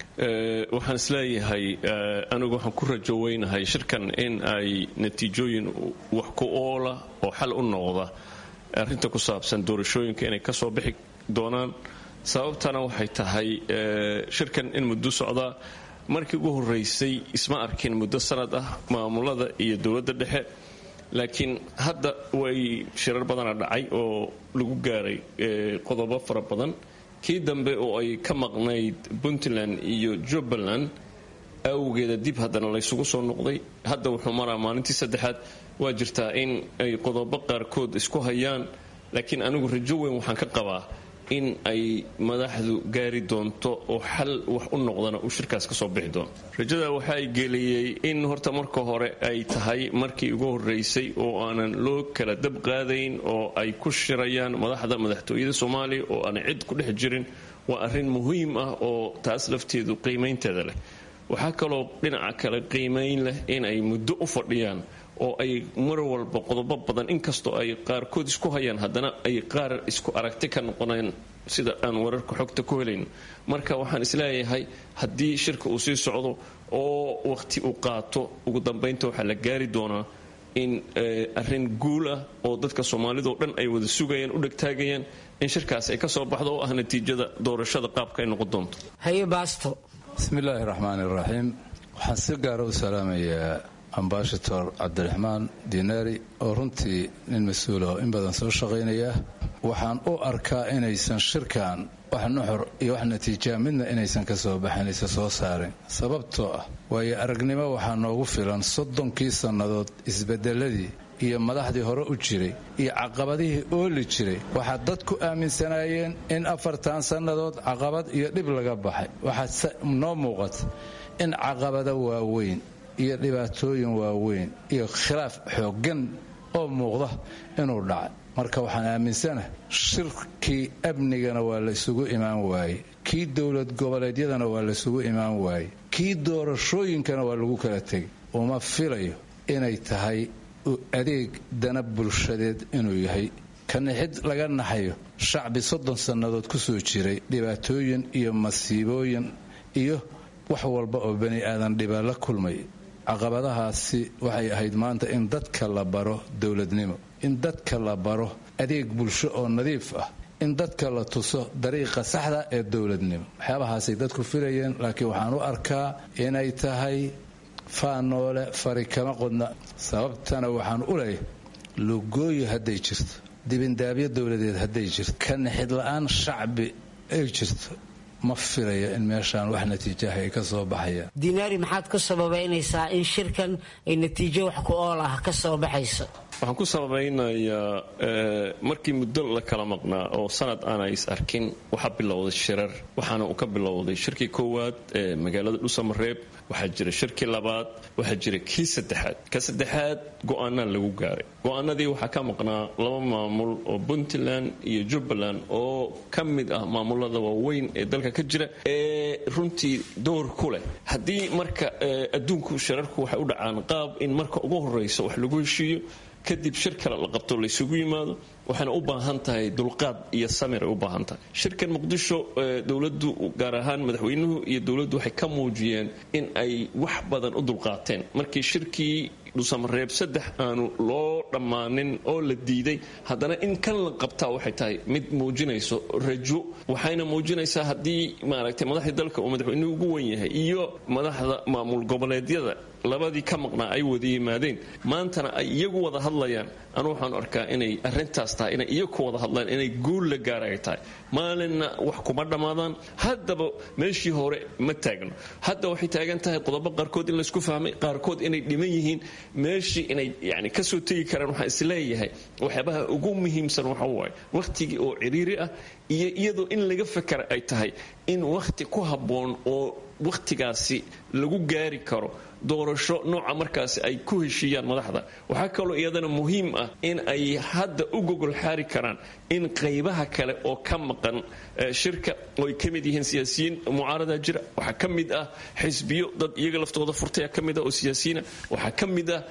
Q: waxaan isleeyahay anigu waxaan ku rajo weynahay shirkan in ay natiijooyin wax ku oola oo xal u noqda arrinta ku saabsan doorashooyinka inay ka soo bixi doonaan sababtana waxay tahay shirkan in muddo socdaa markii ugu horeysay isma arkin muddo sanad ah maamulada iyo dowladda dhexe laakiin hadda way shirar badana dhacay oo lagu gaaray qodobo fara badan kii dambe oo ay ka maqnayd puntland iyo jubbaland awgeeda dib haddana laysugu soo noqday hadda wuxuu maraa maalintii saddexaad waa jirtaa in ay qodobo qaarkood isku hayaan laakiin anigu rajo weyn waxaan ka qabaa in ay madaxdu gaari doonto oo xal wax u noqdana uu shirkaas ka soo bixi doono rajada waxa ay geliyey in horta marka hore ay tahay markii ugu horeysay oo aanan loo kala dab qaadayn oo ay ku shirayaan madaxda madaxtooyada soomaaliya oo aanay cid ku dhex jirin waa arrin muhiim ah oo taas lafteedu qiimaynteeda leh waxaa kaloo dhinaca kale qiimayn leh in ay muddo u fadhiyaan oo ay mar walba qodobo badan inkastoo ay qaarkood isku hayaan haddana ay qaar isku aragti ka noqoneen sida aan wararka xogta ku helayn marka waxaan isleeyahay haddii shirka uu sii socdo oo waqti uu qaato ugu dambaynta waxaa la gaari doonaa in arrin guul ah oo dadka soomaalidao dhan ay wada sugayaan u dhegtaagayaan in shirkaas ay ka soo baxdo oo ah natiijada doorashada qaabka ay noqon doonto
P: haye baasto
R: bismillaahi raxmaan iraxiim waxaan si gaara u salaamayaa ambasador cabdiraxmaan diinaari oo runtii nin mas-uula oo in badan soo shaqaynaya waxaan u arkaa inaysan shirkan wax nuxur iyo wax natiijaa midna inaysan ka soo baxin aysan soo saarin sababtoo ah waayo aragnimo waxaa noogu filan soddonkii sannadood isbedeladii iyo madaxdii hore u jiray iyo caqabadihii ooli jiray waxaa dad ku aaminsanaayeen in afartan sannadood caqabad iyo dhib laga baxay waxaa noo muuqata in caqabado waaweyn iyo dhibaatooyin waaweyn iyo khilaaf xooggan oo muuqda inuu dhacay marka waxaan aaminsanahay shirkii amnigana waa laysugu imaan waaye kii dowlad goboleedyadana waa laysugu imaan waaye kii doorashooyinkana waa lagu kala tegay uma filayo inay tahay adeeg dana bulshadeed inuu yahay kanixid laga naxayo shacbi soddon sannadood ku soo jiray dhibaatooyin iyo masiibooyin iyo wax walba oo bani aadan dhibaa la kulmay caqabadahaasi waxay ahayd maanta in dadka la baro dowladnimo in dadka la baro adeeg bulsho oo nadiif ah in dadka la tuso dariiqa saxda ee dowladnimo waxyaabahaasay dadku filayeen laakiin waxaan u arkaa inay tahay faanoole fari kama qodna sababtana waxaan u leeyahay lugooyi hadday jirto dibindaabyo dowladeed hadday jirto ka nixid la-aan shacbi ay jirto ma filaya in meeshaan wax natiijaha ay ka soo baxayaan
P: dinaari maxaad ku sababaynaysaa in shirkan ay natiijo wax ku ool ah ka soo baxayso
Q: waxaan ku sabaynayaa markii muddo la kala maqnaa oo sanad aana is arkin waxaa bilowday shirar waxaana uu ka bilowday shirkii koowaad ee magaalada dhusamareeb waxaa jira shirkii labaad waxaa jira kii saddexaad ka saddexaad go-aanaa lagu gaaray go-aanadii waxaa ka maqnaa laba maamul oo puntland iyo jubbaland oo ka mid ah maamulada waaweyn ee dalka ka jira ee runtii door ku leh haddii marka adduunku shirarku waxay u dhacaan qaab in marka ugu horeysa wax lagu heshiiyo kadib shir kale la qabto laysugu yimaado waxayna u baahan tahay dulqaad iyo samir ay u baahan tahay shirkan muqdisho dowladdu gaar ahaan madaxweynuhu iyo dowladdu waxay ka muujiyeen in ay wax badan u dulqaateen markii shirkii dhusamareeb saddex aanu loo dhammaanin oo la diiday haddana in kan la qabtaa waxay tahay mid muujinayso rajo waxayna muujinaysaa haddii maaragtay madaxdii dalka uu madaxweynuhu ugu wen yahay iyo madaxda maamul goboleedyada labadii ka maqnaa ay wada yimaadeen maantana ay iyagu wada hadlayaan anu waxaan arkaa inay arintaas tahay inay iyagu ku wada hadlaan inay guul la gaara ay tahay maalinna wax kuma dhammaadaan haddaba meeshii hore ma taagno hadda waxay taagan tahay qodobo qaarkood in laysku fahmay qaarkood inay dhiman yihiin meeshii inay yani kasoo tegi karaan waxaan isleeyahay waxyaabaha ugu muhiimsan waxa waaye wakhtigii oo ciriiri ah iyo iyadoo in laga fakara ay tahay in wakhti ku habboon oo wakhtigaasi lagu gaari karo doorasho nooca markaasi ay ku heshiiyaan madaxda waxaa kaloo iyadana muhiim ah in ay hadda u gogol xaari karaan in qaybaha kale oo ka maqan shirka oo ay ka mid yihiin siyaasiyiin mucaarada jira waxaa ka mid ah xisbiyo dad iyaga laftooda furtaya ka mid ah oo siyaasiyiina waxaa ka mid ah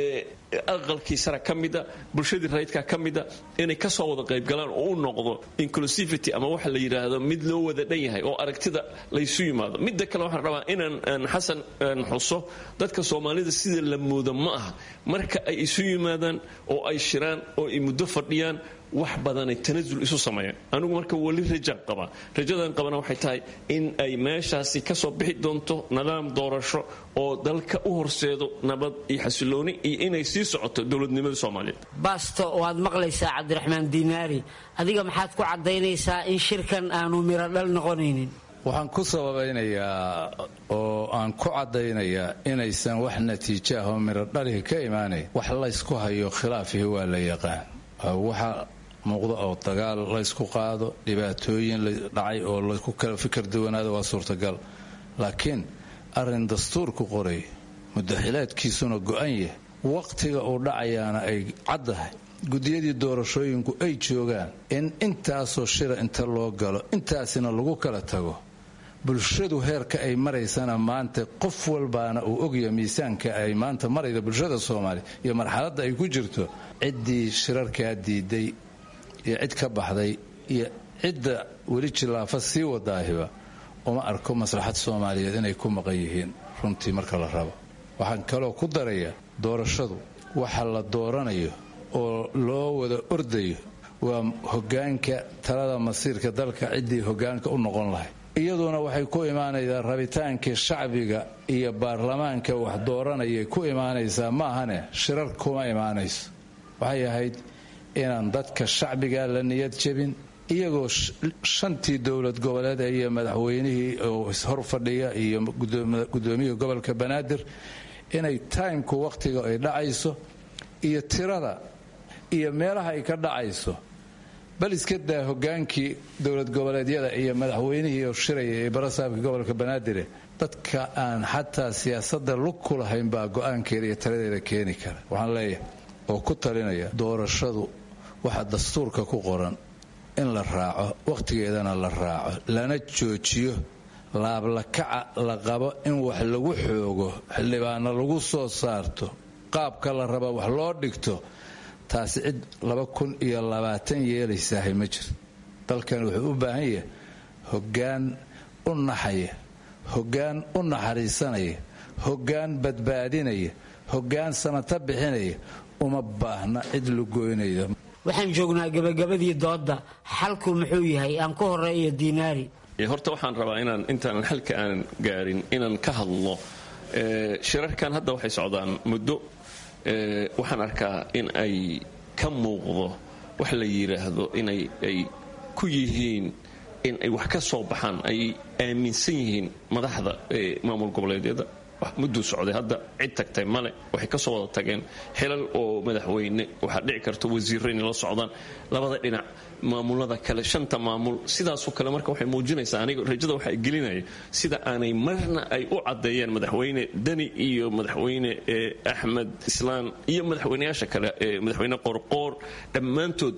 Q: aqalkii sara ka mida bulshadii rayidka ka mida inay kasoo wada qaybgalaan oo u noqdo inclusivity ama waxa la yidhaahdo mid loo wada dhan yahay oo aragtida laysu yimaado midda kale waxaan rabaa inaan xasan xuso dadka soomaalida sida la moodo ma aha marka ay isu yimaadaan oo ay shiraan oo ay muddo fadhiyaan wax badanay tanasul isu sameeyaan anigu marka weli rajaan qabaa rajadan qabana waxay tahay in ay meeshaasi kasoo bixi doonto nidaam doorasho oo dalka u horseedo nabad iyo xasilooni iyo inay sii socoto dowladnimada soomaaliyeed
P: baasto waad maqlaysaa cabdiraxmaan diinaari adiga maxaad ku caddaynaysaa in shirkan aanu miro dhal noqonaynin
R: waxaan ku sababaynayaa oo aan ku caddaynayaa inaysan wax natiijo ah oo miro dhalihi ka imaanayn wax laysku hayo khilaafihi waa la yaqaan waxa muuqda oo dagaal laysku qaado dhibaatooyin dhacay oo laysku kala fikir duwanaado waa suurtagal laakiin arrin dastuurku qoray mudaxilaadkiisuna go-an yahay waqtiga uu dhacayaana ay caddahay gudiyadii doorashooyinku ay joogaan in intaasoo shira inta loo galo intaasina lagu kala tago bulshadu heerka ay maraysana maanta qof walbaana uu ogya miisaanka ay maanta marayda bulshada soomaaliya iyo marxaladda ay ku jirto ciddii shirarkaa diiday iyo cid ka baxday iyo cidda weli jilaafa sii wadaahiba uma arko maslaxad soomaaliyeed inay ku maqan yihiin runtii marka la rabo waxaan kaloo ku darayaa doorashadu waxa la dooranayo oo loo wada ordayo waa hogaanka talada masiirka dalka ciddii hogaanka u noqon lahay iyaduna waxay ku imaanaysaa rabitaankii shacbiga iyo baarlamaanka wax dooranayay ku imaanaysaa maahane shirar kuma imaanayso waxay ahayd inaan dadka shacbiga la niyad jebin iyagoo shantii dowlad goboleed iyo madaxweynihii oo hor fadhiya iyo gudoomiyihii gobolka banaadir inay taymku wakhtiga ay dhacayso iyo tirada iyo meelaha ay ka dhacayso bal iska daa hogaankii dowlad goboleedyada iyo madaxweynihii oo shiraya ee barasaabka gobolka banaadir dadka aan xataa siyaasada lug ku lahayn baa go-aankeeda iyo taladeeda keeni kara waxaan leeyahay oo ku talinaya doorashadu waxa dastuurka ku qoran in la raaco wakhtigeedana la raaco lana joojiyo laablakaca la qabo in wax lagu xoogo xildhibaana lagu soo saarto qaabka la raba wax loo dhigto taasi cid laba kun iyo labaatan yeelaysahay ma jiro dalkan wuxuu u baahan yahay hoggaan u naxaya hoggaan u naxariisanaya hoggaan badbaadinaya hoggaan samata bixinaya uma baahna cid lugoynaya
P: waxaan joognaa gebagabadii doodda xalku muxuu yahay aan ku horeeyo diinaari
Q: horta waxaan rabaa inaan intaanan xalka aanan gaarin inaan ka hadlo shirarkan hadda waxay socdaan muddo waxaan arkaa in ay ka muuqdo wax la yidhaahdo inay ay ku yihiin in ay wax ka soo baxaan ay aaminsan yihiin madaxda maamul goboleedyada mudduu socday hadda cid tagtay male waxay ka soo wada tageen xilal oo madaxweyne waxaa dhici karta wasiirro inay la socdaan labada dhinac maamulada kale shanta maamul sidaasoo kale marka waxay muujinaysaa aniga rajada waxa gelinaya sida aanay marna ay u caddeeyeen madaxweyne deni iyo madaxweyne axmed islaan iyo madaxweyneyaasha kale madaxweyne qorqoor dhammaantood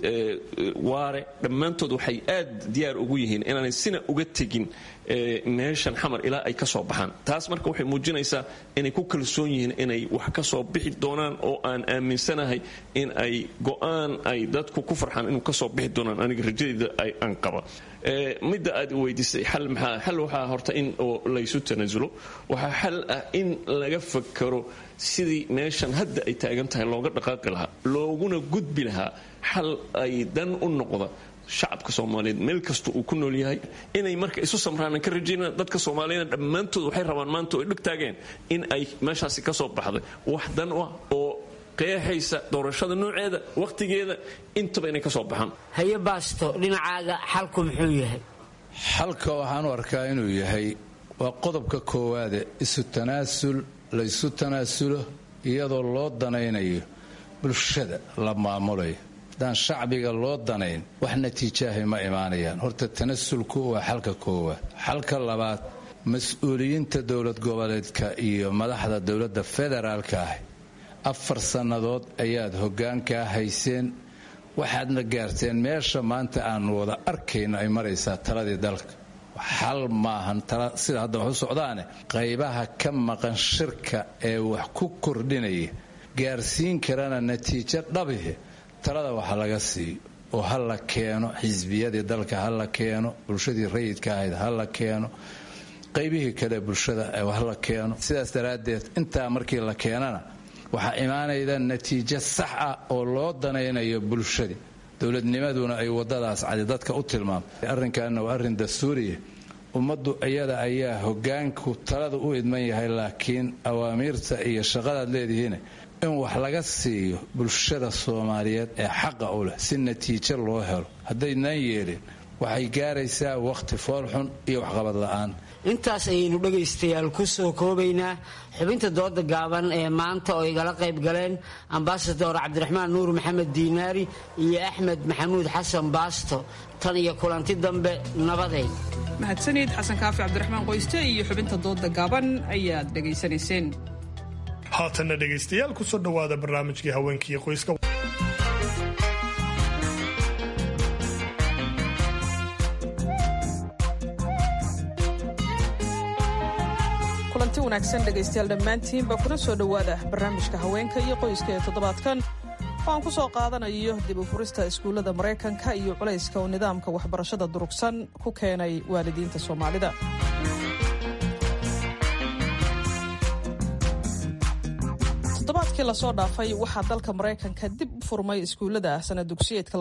Q: waare dhammaantood waxay aad diyaar ugu yihiin inaanay sina uga tegin meeshan xamar ilaa ay ka soo baxaan taas marka waxay muujinaysaa inay ku kalsoon yihiin inay wax ka soo bixi doonaan oo aan aaminsanahay in ay go'aan ay dadku ku farxaan inuu ka soo bixi doonaan aniga rajadeyda aan qaba midda aad weydiisay xal maxaa xal waxaa horta in oo laysu tanaasulo waxaa xal ah in laga fakaro sidii meeshan hadda ay taagan tahay looga dhaqaaqi lahaa looguna gudbi lahaa xal ay dan u noqda shacabka soomaaliyeed meel kasta uu ku nool yahay inay marka isu samraanan ka rajaynaan dadka soomaaliyana dhammaantood waxay rabaan maanta oo ay dhig taageen in ay meeshaasi ka soo baxday wax dan u ah oo qeexaysa doorashada nooceeda wakhtigeeda intaba inay ka soo baxaan
P: haye baasto dhinacaaga xalku muxuu yahay
R: xalka waxaan u arkaa inuu yahay waa qodobka koowaade isu tanaasul laysu tanaasulo iyadoo loo danaynayo bulshada la maamulayo haddaan shacbiga loo danayn wax natiijaahay ma imaanayaan horta tanasulku waa xalka koowaad xalka labaad mas-uuliyiinta dowlad goboleedka iyo madaxda dowladda federaalka ah afar sannadood ayaad hoggaankaa hayseen waxaadna gaarteen meesha maanta aanu wada arkayno ay maraysaa taladii dalka xal maahan sida hadda wax u socdaane qaybaha ka maqan shirka ee wax ku kordhinaya gaarsiin karana natiijo dhabihi talada waxa laga siiyo oo ha la keeno xisbiyadii dalka ha la keeno bulshadii rayidka ahayd ha la keeno qaybihii kale bulshada ha la keeno sidaas daraaddeed intaa markii la keenana waxaa imaanayda natiijo sax ah oo loo danaynayo bulshadii dowladnimaduna ay wadadaas cadi dadka u tilmaamtay arrinkaana waa arrin dastuuriya ummaddu iyada ayaa hogaanku talada u idman yahay laakiin awaamiirta iyo shaqadaad leedihiin in wax laga siiyo bulshada soomaaliyeed ee xaqa u leh si natiijo loo helo haddaydnaan yeelin waxay gaaraysaa wakhti foolxun iyo waxqabad la'aan
P: intaas ayaynu dhegaystayaal ku soo koobaynaa xubinta dooda gaaban ee maanta oo igala qayb galeen ambasador cabdiraxmaan nuur maxamed diinaari iyo axmed maxamuud xasan baasto tan iyo kulanti dambe nabaday
A: mahadsanid xasan kaafi cabdiraxmaan qoyste iyo xubinta dooda gaaban ayaad dhegaysanayseen
B: haatanna dhegaystayaal kusoo dhowaada barnaamijkii haweenkii qoyska
A: kulanti wanaagsan dhegaystayaal dhammaantiinba kuna soo dhowaada barnaamijka haweenka iyo qoyska ee toddobaadkan oo aan ku soo qaadanayo dib u furista iskuullada maraykanka iyo culayska oo nidaamka waxbarashada durugsan ku keenay waalidiinta soomaalida toddobaadkii lasoo dhaafay waxaa dalka maraykanka dib u furmay iskuullada sana dugsiyeedka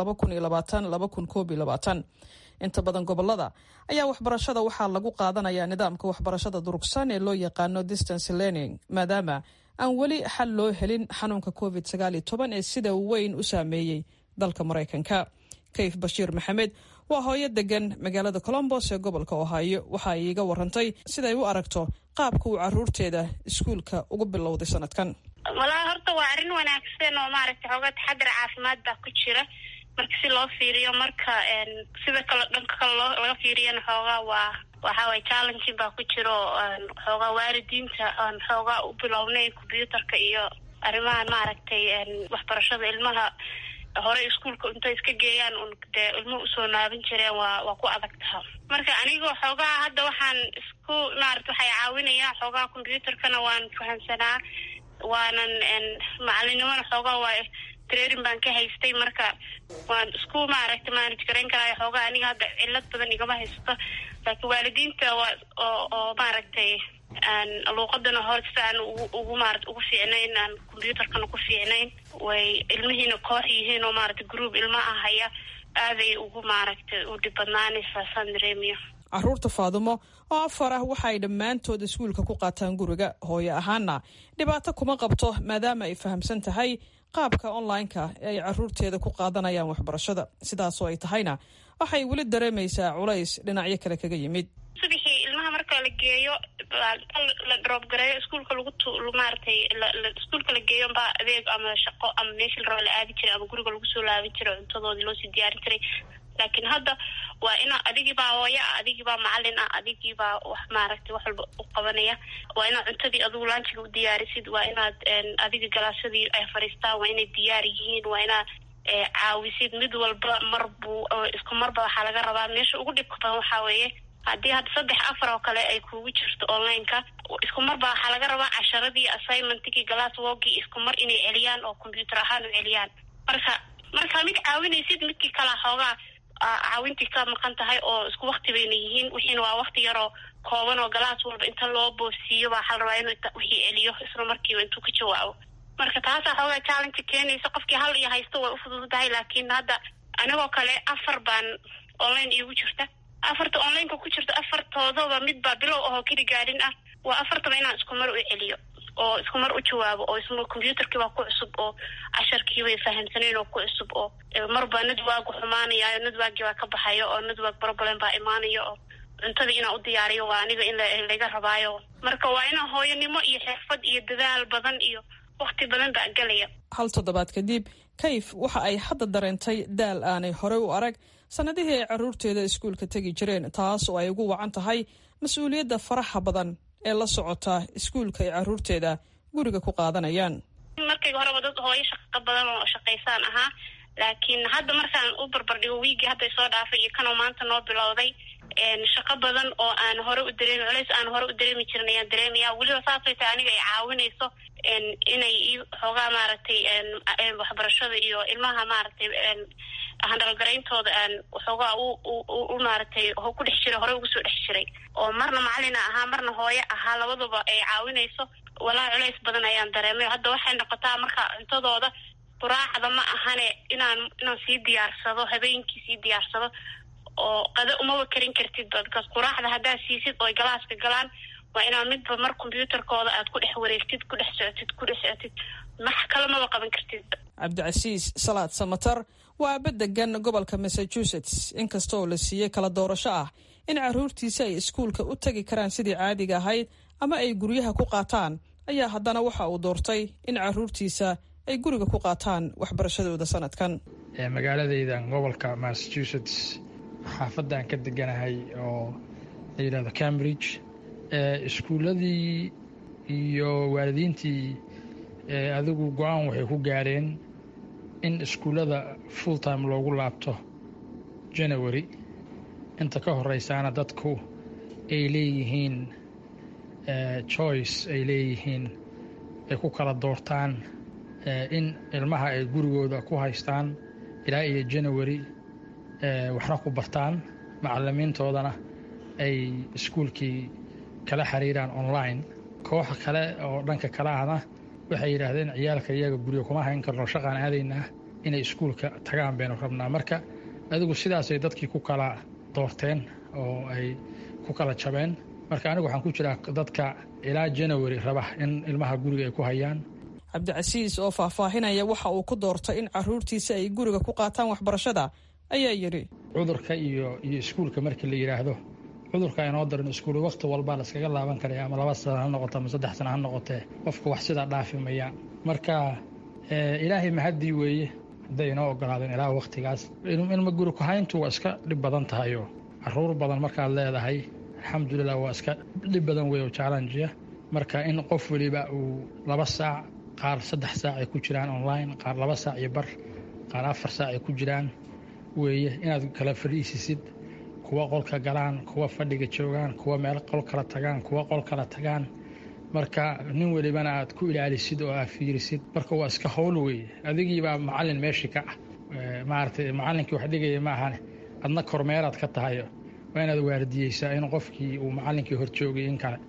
A: inta badan gobolada ayaa waxbarashada waxaa lagu qaadanayaa nidaamka waxbarashada durugsan ee loo yaqaano distance learning maadaama aan weli xal loo helin xanuunka covid ee sida weyn u saameeyey dalka maraykanka kayf bashiir maxamed waa hooyo degan magaalada colombos ee gobolka ohaayo waxa ay iiga warantay siday u aragto qaabka uu caruurteeda iskuulka ugu bilowday sanadkan
S: walaa horta waa arrin wanaagsan oo maaragtay xoogaa taxadar caafimaad baa ku jira marka si loo fiiriyo marka sida kale dhanka kale loo laga fiiriyana xoogaa waa waxa waye challenging baa ku jira oo xoogaa waalidiinta aan xoogaa u bilownay combyuutarka iyo arrimahan maaragtay waxbarashada ilmaha hore iskuolka intay iska geeyaan un dee ilmuhu usoo naaban jireen waa waa ku adag taha marka anigoo xoogaa hadda waxaan isku maarata waxay caawinayaa xoogaa combyuutarkana waan fahamsanaa waanan macalinimona xoogaa waa trairin baan ka haystay marka waan isku maaragta manage garayn karaayo xoogaa aniga hadda cilad badan igama haysato laakiin waalidiinta waa oo oo maaragtay luuqadana hor si aan ugu maarata ugu fiicnayn aan combyuutarkana ku fiicnayn way ilmihiina koox yihiin oo maarata group ilma ah haya aaday ugu maaragtay u dhib badnaanaysaa saan dareemiyo
A: caruurta faadumo oo afar ah waxa ay dhammaantood iskuulka ku qaataan guriga hooyo ahaana dhibaato kuma qabto maadaama ay fahamsan tahay qaabka online-ka ee ay caruurteeda ku qaadanayaan waxbarashada sidaasoo ay tahayna waxay weli dareemaysaa culays dhinacyo kale kaga yimid
S: subixii ilmaha marka la geeyo la drop gareeyo iskuulka lagu maaratay iskuulka la geeyo baa adeeg ama shaqo ama meeshii la raba la aadi jiray ama guriga lagu soo laaban jiray cuntadoodii loosii diyaarin jiray laakiin hadda waa ina adigiibaa hooyo ah adigiibaa macalin ah adigiibaa wax maaragtay wax walba u qabanaya waa inaad cuntadii adigu laanjiga u diyaarisid waa inaad adiga galaasadii ay fadhiistaan waa inay diyaar yihiin waa inaad caawisid mid walba mar buu isku marba waxaa laga rabaa meesha ugu dhibka badan waxaa weeye haddii hadda saddex afar oo kale ay kugu jirto online-ka isku marba waxaa laga rabaa casharadii assignmentkii glass wogii isku mar inay celiyaan oo combyuutar ahaan u celiyaan marka markaa mid caawinaysid midkii kalaa xoogaa caawintii ka maqan tahay oo isku wakti bayna yihiin wixiina waa wakti yaroo kooban oo galaas walba inta loo boosiiyo baa waxaa la rabaa inuu wixii celiyo isla markiiba intuu ka jawaabo marka taasaa xoogaa challenge keenaysa qofkii hal iyo haysto way ufududahay laakiin hadda anigoo kale afar baan online iigu jirta afarta online-ka ku jirta afartoodaba mid baa bilow ahoo keli gaadhin ah waa afartaba inaan isku mar u celiyo oo isku mar u jawaabo oo isma combyuutarkii baa ku cusub oo casharkii bay fahamsanayn oo ku cusub oo marbaa nadwaagu xumaanaya nadwaagii baa ka baxayo oo nadwaag problem baa imaanayo oo cuntadii inaan u diyaariyo waa aniga in laga rabaayo marka waa inaa hooyanimo iyo xirfad iyo dadaal badan iyo wakti badan baa gelaya
A: hal toddobaad kadib kayf waxa ay hadda dareentay daal aanay horey u arag sannadihii ay carruurteeda iskuulka tegi jireen taas oo ay ugu wacan tahay mas-uuliyadda faraha badan ee la socota iskuulka ay carruurteeda guriga ku qaadanayaan
S: markayga horeba dad hooyo shaqo badan oo shaqaysaan ahaa laakiin hadda markaan u barbardhigo wiigii hadday soo dhaafay iyo kanoo maanta noo bilowday shaqo badan oo aan hore u dareemi culays aan hore u dareemi jirin ayaan dareemaya weliba saasay tahay aniga ay caawinayso inay i xoogaa maaragtay waxbarashada iyo ilmaha maaragtay handalgarayntooda aan waxoogaa u maaragtay ku dhex jiray hore ugu soo dhex jiray oo marna macalina ahaa marna hooyo ahaa labaduba ay caawinayso walaa culays badan ayaan dareemay hadda waxay noqotaa marka cuntadooda quraacda ma ahane inaan inaan sii diyaarsado habeenkii sii diyaarsado oo qado umaba karin kartidba bikaas quraacda haddaad siisid oo galaaska galaan waa inaad midba mar combyuutarkooda aad ku dhex wareegtid ku dhex socotid ku dhex socotid max kale maba qaban kartidba
A: cabdicasiis salaad samatar waa aaba degan gobolka massachusetts inkastoo la siiyey kala doorasho ah in carruurtiisa ay iskuulka u tegi karaan sidii caadiga ahayd ama ay guryaha ku qaataan ayaa haddana waxa uu doortay in carruurtiisa ay guriga ku qaataan waxbarashadooda sanadkan
T: magaaladaydan gobolka massachusetts xaafaddan ka deganahay oo la yidhahdo cambridge iskuulladii iyo waalidiintii adigu go-aan waxay ku gaareen in iskuullada full time loogu laabto january inta ka horeysaana dadku ay leeyihiin choice ay leeyihiin ay ku kala doortaan in ilmaha ay gurigooda ku haystaan ilaa iyo january waxna ku bartaan macalimiintoodana ay iskuulkii kala xiriiraan online kooxa kale oo dhanka kale ahna waxay yidhaahdeen ciyaalka iyaga guriga kuma hayn karno shaqaan aadaynaa inay iskuulka tagaan baynu rabnaa marka adigu sidaasay dadkii ku kala doorteen oo ay ku kala jabeen marka anigu waxaan ku jiraa dadka ilaa january raba in ilmaha guriga ay ku hayaan
A: cabdicasiis oo faahfaahinaya waxa uu ku doortay in carruurtiisa ay guriga ku qaataan waxbarashada ayaa yidhi
T: cudurka iyo iyo iskuulka markii la yidhaahdo cudurka inoo darin iskuul wakhti walbaa la iskaga laaban karaya ama laba sana ha noqoto ama saddex sana ha noqotee qofka wax sidaa dhaafi mayaan marka ilaahay mahaddii weeye hadday inoo ogolaadeen ilaa wakhtigaas ilma guri ku-hayntu waa iska dhib badan tahayoo caruur badan markaad leedahay alxamdulilah waa iska dhib badan wey oo jaalanjiya marka in qof weliba uu laba saac qaar saddex saac ay ku jiraan online qaar laba saac iyo bar qaar afar saac ay ku jiraan weeye inaad kala fadhiisisid kuwa qolka galaan kuwa fadhiga joogaan kuwa meel qol kala tagaan kuwa qol kala tagaan marka nin welibana aad ku ilaalisid oo aad fiirisid marka waa iska howl weeye adigiibaa macalin meeshii ka ah maaragtay macalinkii wax dhigaya ma ahane adna kormeeraad ka tahay waa inaad waardiyeysaa in qofkii uu macalinkii horjoogay in kale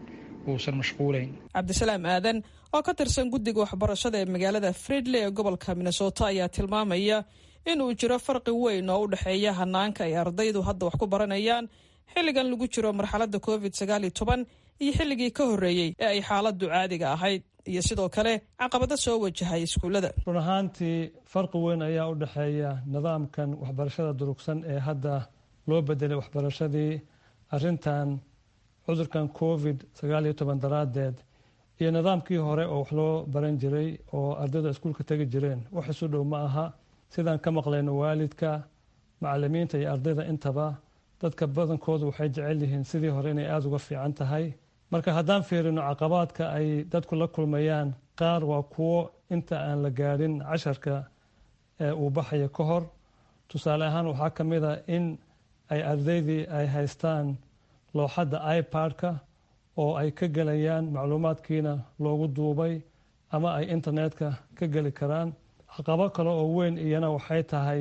T: uusan mashquulayn
A: cabdisalaam aadan oo ka tirsan guddiga waxbarashada ee magaalada fridley ee gobolka minnesota ayaa tilmaamaya inuu jiro farqi weyn oo u dhexeeya hanaanka ay ardaydu hadda wax ku baranayaan xilligan lagu jiro marxaladda covid sagaal iyo toban iyo xilligii ka horreeyey ee ay xaaladdu caadiga ahayd iyo sidoo kale caqabado soo wajahay iskuullada
U: run ahaantii farqi weyn ayaa u dhexeeya nidaamkan waxbarashada durugsan ee hadda loo bedelay waxbarashadii arrintan cudurkan covid sagaal iyo toban daraaddeed iyo nidaamkii hore oo wax loo baran jiray oo ardayda iskuulka tegi jireen wax isu dhow ma aha sidaan ka maqlayno waalidka macalimiinta iyo ardayda intaba dadka badankoodu waxay jecel yihiin sidii hore inay aada uga fiican tahay marka haddaan fiirino caqabaadka ay dadku la kulmayaan qaar waa kuwo inta aan la gaadhin casharka uu baxayo ka hor tusaale ahaan waxaa ka mid a in ay ardaydii ay haystaan looxadda ipad-ka oo ay ka gelayaan macluumaadkiina loogu duubay ama ay internetka ka geli karaan caqabo kale oo weyn iyana waxay tahay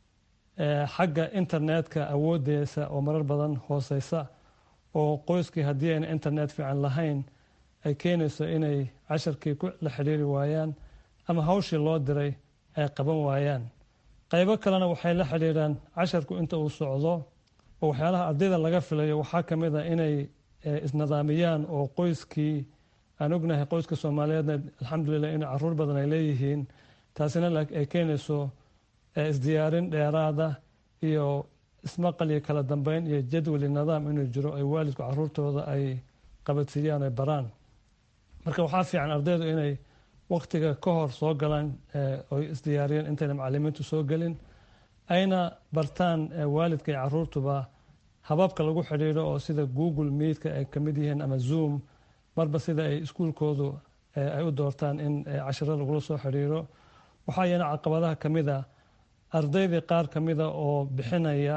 U: xagga internetka awooddeesa oo marar badan hooseysa oo qoyskii haddii ayna internet fiican lahayn ay keenayso inay casharkii la xidhiiri waayaan ama hawshii loo diray ay qaban waayaan qaybo kalena waxay la xidhiiraan casharku inta uu socdo oo waxyaalaha ardayda laga filayo waxaa ka mid a inay isnidaamiyaan oo qoyskii aan ognahay qoyska soomaaliyeedna alxamdulilah in caruur badan ay leeyihiin taasina ay keenayso isdiyaarin dheeraada iyo ismaqal iyo kala dambeyn iyo jadwali nidaam inuu jiro ay waalidku caruurtooda ay qabadsiiyaan ay baraan marka waxaa fiican ardaydu inay waktiga ka hor soo galaan oy isdiyaariyeen intayna macalimiintu soo gelin ayna bartaan waalidka iyo caruurtuba hababka lagu xidhiidho oo sida google meidka ay kamid yihiin ama zoom marba sida ay iskuulkoodu ay u doortaan in cashiro lagula soo xidhiiro waxaa iyana caqabadaha ka mid a ardaydii qaar ka mida oo bixinaya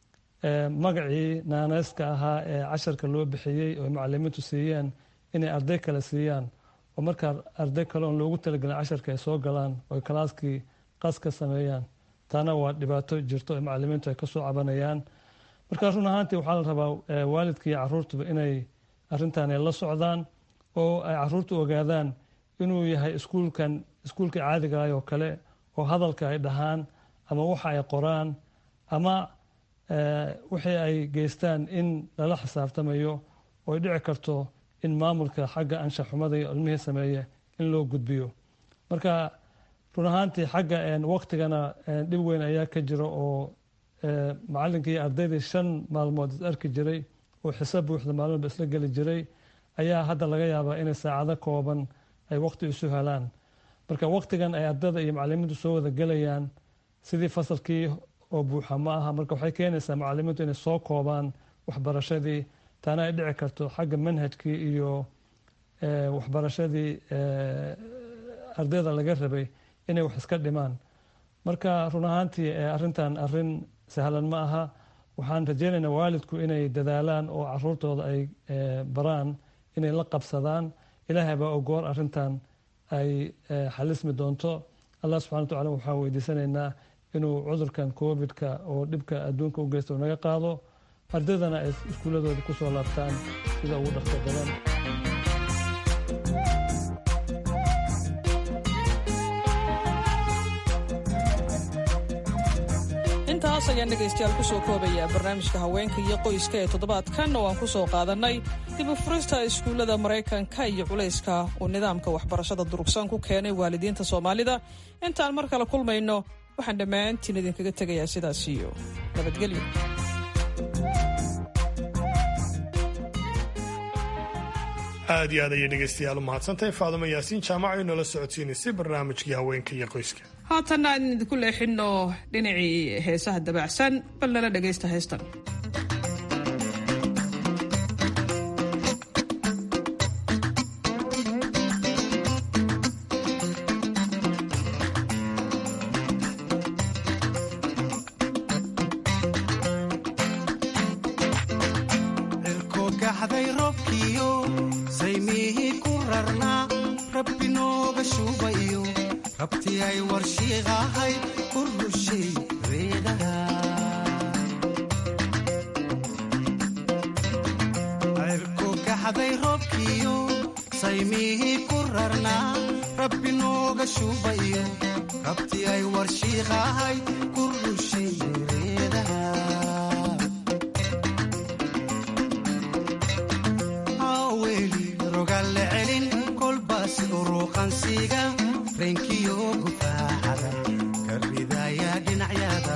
U: magacii naaneyska ahaa ee casharka loo bixiyey oo macalimiintu siiyeen inay arday kale siiyaan oo markaa arday kale oon loogu talagelin casharka ay soo galaan oo kalaaskii qas ka sameeyaan taana waa dhibaato jirto ee macalimiintu ay kasoo cabanayaan markaa run ahaantii waxaa la rabaa waalidka iyo caruurtuba inay arrintan ay la socdaan oo ay caruurtu ogaadaan inuu yahay iskuulkan iskuulka caadiga ah oo kale oo hadalka ay dhahaan ama waxa ay qoraan ama wixii ay geystaan in lala xisaabtamayo oo ay dhici karto in maamulka xagga anshaxumada iyo ilmihii sameeye in loo gudbiyo marka run ahaantii xagga waktigana dhib weyn ayaa ka jira oo macalinkii iyo ardaydii shan maalmood is arki jiray oo xisaab buuxda maalmoodba isla geli jiray ayaa hadda laga yaabaa inay saacado kooban ay waqti isu helaan marka waktigan ay ardada iyo macalimiintu soo wada gelayaan sidii fasalkii oo buuxa ma aha marka waxay keenaysaa macalimiintu inay soo koobaan waxbarashadii taana ay dhici karto xagga manhajkii iyo waxbarashadii ardayda laga rabay inay wax iska dhimaan marka run ahaantii arrintan arrin sahlan ma aha waxaan rajeynaynaa waalidku inay dadaalaan oo caruurtooda ay baraan inay la qabsadaan ilaahay baa ogoor arrintan ay xalismi doonto allah subxana wa tacala waxaan weydiisanaynaa inuu cudurkan covid-ka oo dhibka adduunka u geysta naga qaado ardaydana ay iskuuladooda ku soo laabtaan sida ugu dhaqso badan
A: intaas ayaan dhegaystayaal kusoo koobayaa barnaamijka haweenka iyo qoyska ee toddobaadkan oo aan ku soo qaadannay dib u furista iskuullada maraykanka iyo culayska uu nidaamka waxbarashada durugsan ku keenay waalidiinta soomaalida intaan mar kale kulmayno waxaan dhammaantiin idinkaga tegayaa sidaas iyo nabadgelyo
B: aad iyo aad ayay dhegaystayaal u mahadsantahay faadimo yaasiin jaamaco inoola socodsiinaysay barnaamijkii haweenka iyo qoyska
A: haatanna aan idinku leexinno dhinacii heesaha dabacsan bal nala dhegaysta heestan
D: da'day roobkiyo saymihii ku rarnaa rabbi nooga shubayo rabti ay warshiiqahay ku rushay reedaha haweli rogalle celin kolbaas uruqansiga reenkiyo gufaacada ka ridaya dhinacyada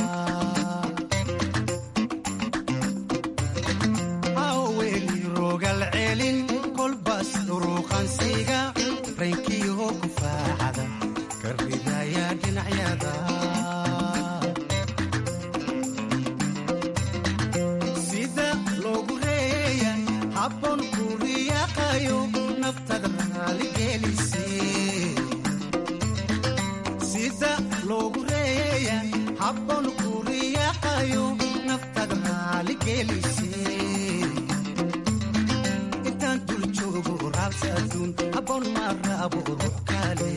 D: haweli rogal celin kolbaas uruqansiga reenkiyo gufaacada ka ridaya dhinacyada sida loogu reeya habboon ku riyaaqayo naftada raaligelise sida loogu reeya habboon ku riyaaqayo naftada raaligelise intaan dul joogo raabsa adduun habboon ma raabo ruux kale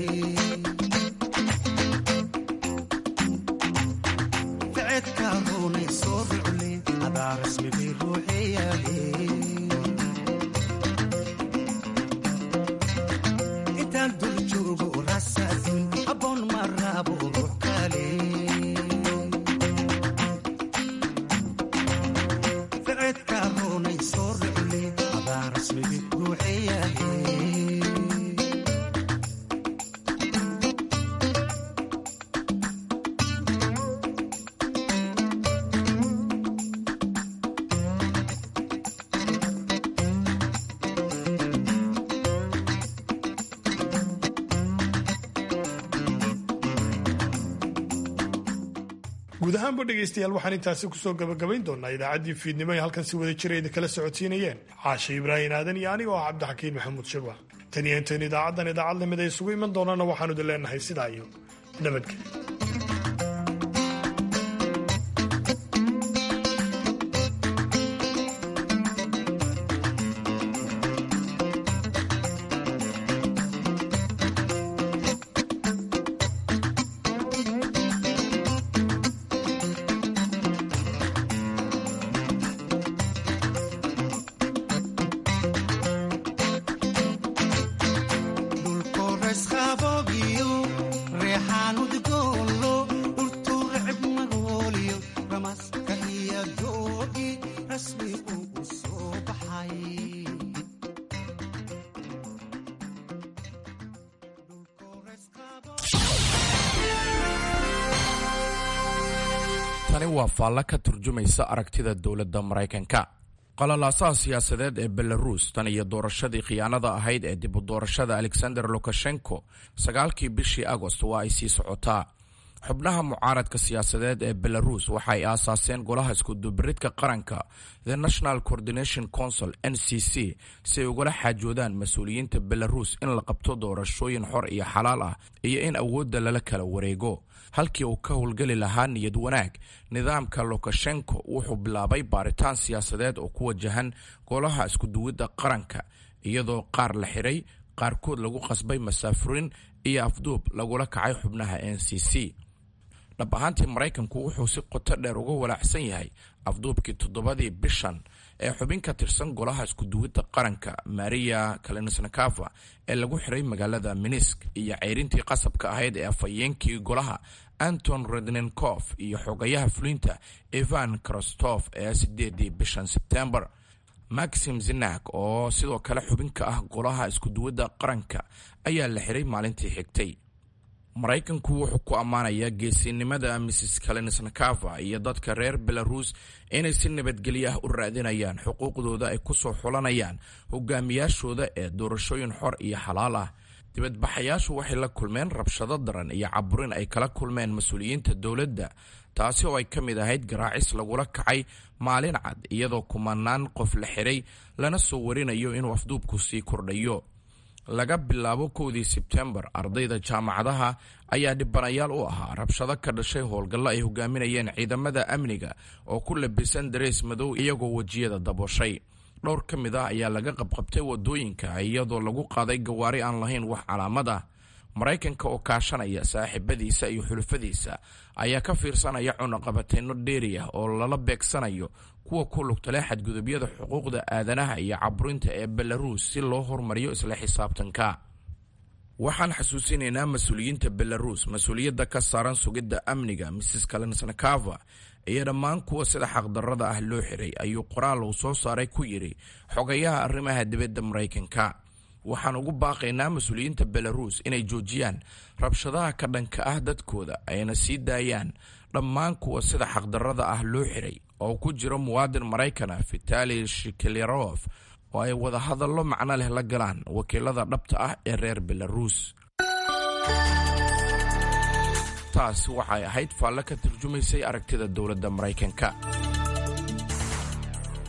D: ficedka roonay soo rucle adaa rasmigay ruuxeyaale intaan dul joogo raabsa adduun habboon ma raabo ruux kale ficedka roonay soo rucle adaa rasmigay ruuxeyaale
B: guud ahaanba dhegaystayaal waxaan intaasi kusoo gabagabayn doonaa idaacaddii fiidnimo ee halkan si wada jira idin kala socodsiinayeen caashe ibraahin aadan iyo aniga oo cabdixakiin maxamuud shirwa tan iyo intayn idaacaddan idaacad lamid ay isugu iman doonana waxaanu idin leenahay sidaa iyo nabadgelyo
D: dhulkores qaboobiyo reexaan udgoonlo dhultuu recib magooliyo ramaska iyo doogi rasmi uu u soo baxay
V: tani waa faallo ka turjumaysa aragtida dowladda maraykanka qalalaasaha siyaasadeed ee belaruus tan iyo doorashadii khiyaanada ahayd ee dib u doorashada alexander lukashenko sagaalkii bishii agost waa ay sii socotaa xubnaha mucaaradka siyaasadeed ee belaruus waxa ay aasaaseen golaha iskudubaridka qaranka the national coordination council n c c si ay ugala xaajoodaan mas-uuliyiinta belaruus in la qabto doorashooyin xor iyo xalaal ah iyo in awoodda lala kala wareego halkii uu ka howlgeli lahaa niyad wanaag nidaamka lukashenko wuxuu bilaabay baaritaan siyaasadeed oo ku wajahan golaha iskuduwidda qaranka iyadoo qaar la xiray qaarkood lagu qasbay masaafurin iyo afduub lagula kacay xubnaha n c c dhab ahaantii maraykanku wuxuu si qoto dheer uga walaacsan yahay afduubkii toddobadii bishan ee xubin ka tirsan golaha iskuduwidda qaranka maria kalinisnikava ee lagu xiray magaalada minisk iyo ceyrintii qasabka ahayd ee afhayeenkii golaha anton rednenkof iyo xogayaha fulinta ivan krostof ee sideedii bishan sebtembar maxim zinak oo sidoo kale xubin ka ah golaha iskuduwadda qaranka ayaa la xiray maalintii xigtay maraykanku wuxuu ku ammaanayaa geesinimada mrs kalinisnikava iyo dadka reer belaruus inay si nabadgelyo ah u raadinayaan xuquuqdooda ay kusoo xulanayaan hogaamiyaashooda ee doorashooyin xor iyo xalaal ah dibadbaxayaashu waxay la kulmeen rabshado daran iyo caburin ay kala kulmeen mas-uuliyiinta dowladda taasi oo ay ka mid ahayd garaacis lagula kacay maalin cad iyadoo kumanaan qof la xiray lana soo warinayo inuu afduubku sii kordhayo laga bilaabo kowdii sebtembar ardayda jaamacadaha ayaa dhibanayaal u ahaa rabshado ka dhashay howlgallo ay hogaaminayeen ciidamada amniga oo ku labisan dareys madow iyagoo wejiyada dabooshay dhowr ka mid ah ayaa laga qabqabtay wadooyinka iyadoo lagu qaaday gawaari aan lahayn wax calaamad ah maraykanka oo kaashanaya saaxiibadiisa iyo xulufadiisa ayaa ka fiirsanaya cunaqabateyno dheeri ah oo lala beegsanayo kuwa ku lugta leh xadgudubyada xuquuqda aadanaha iyo caburinta ee belaruus si loo hormariyo isla xisaabtanka waxaan xasuusinaynaa mas-uuliyiinta belaruus mas-uuliyadda ka saaran sugidda amniga mrs kalensnakava iyo dhammaan kuwa sida xaqdarrada ah loo xiray ayuu qoraal uu soo saaray ku yidhi xogayaha arrimaha dibadda maraykanka waxaan ugu baaqaynaa mas-uuliyiinta belaruus inay joojiyaan rabshadaha ka dhanka ah dadkooda ayna sii daayaan dhammaan kuwa sida xaqdarrada ah loo xiray oo ku jiro muwaadin maraykana vitali shikelerof oo ay wadahadallo macno leh la galaan wakiilada dhabta ah ee reer belaruus taas waxay ahayd faalle ka turjumaysay aragtida dowladda maraykanka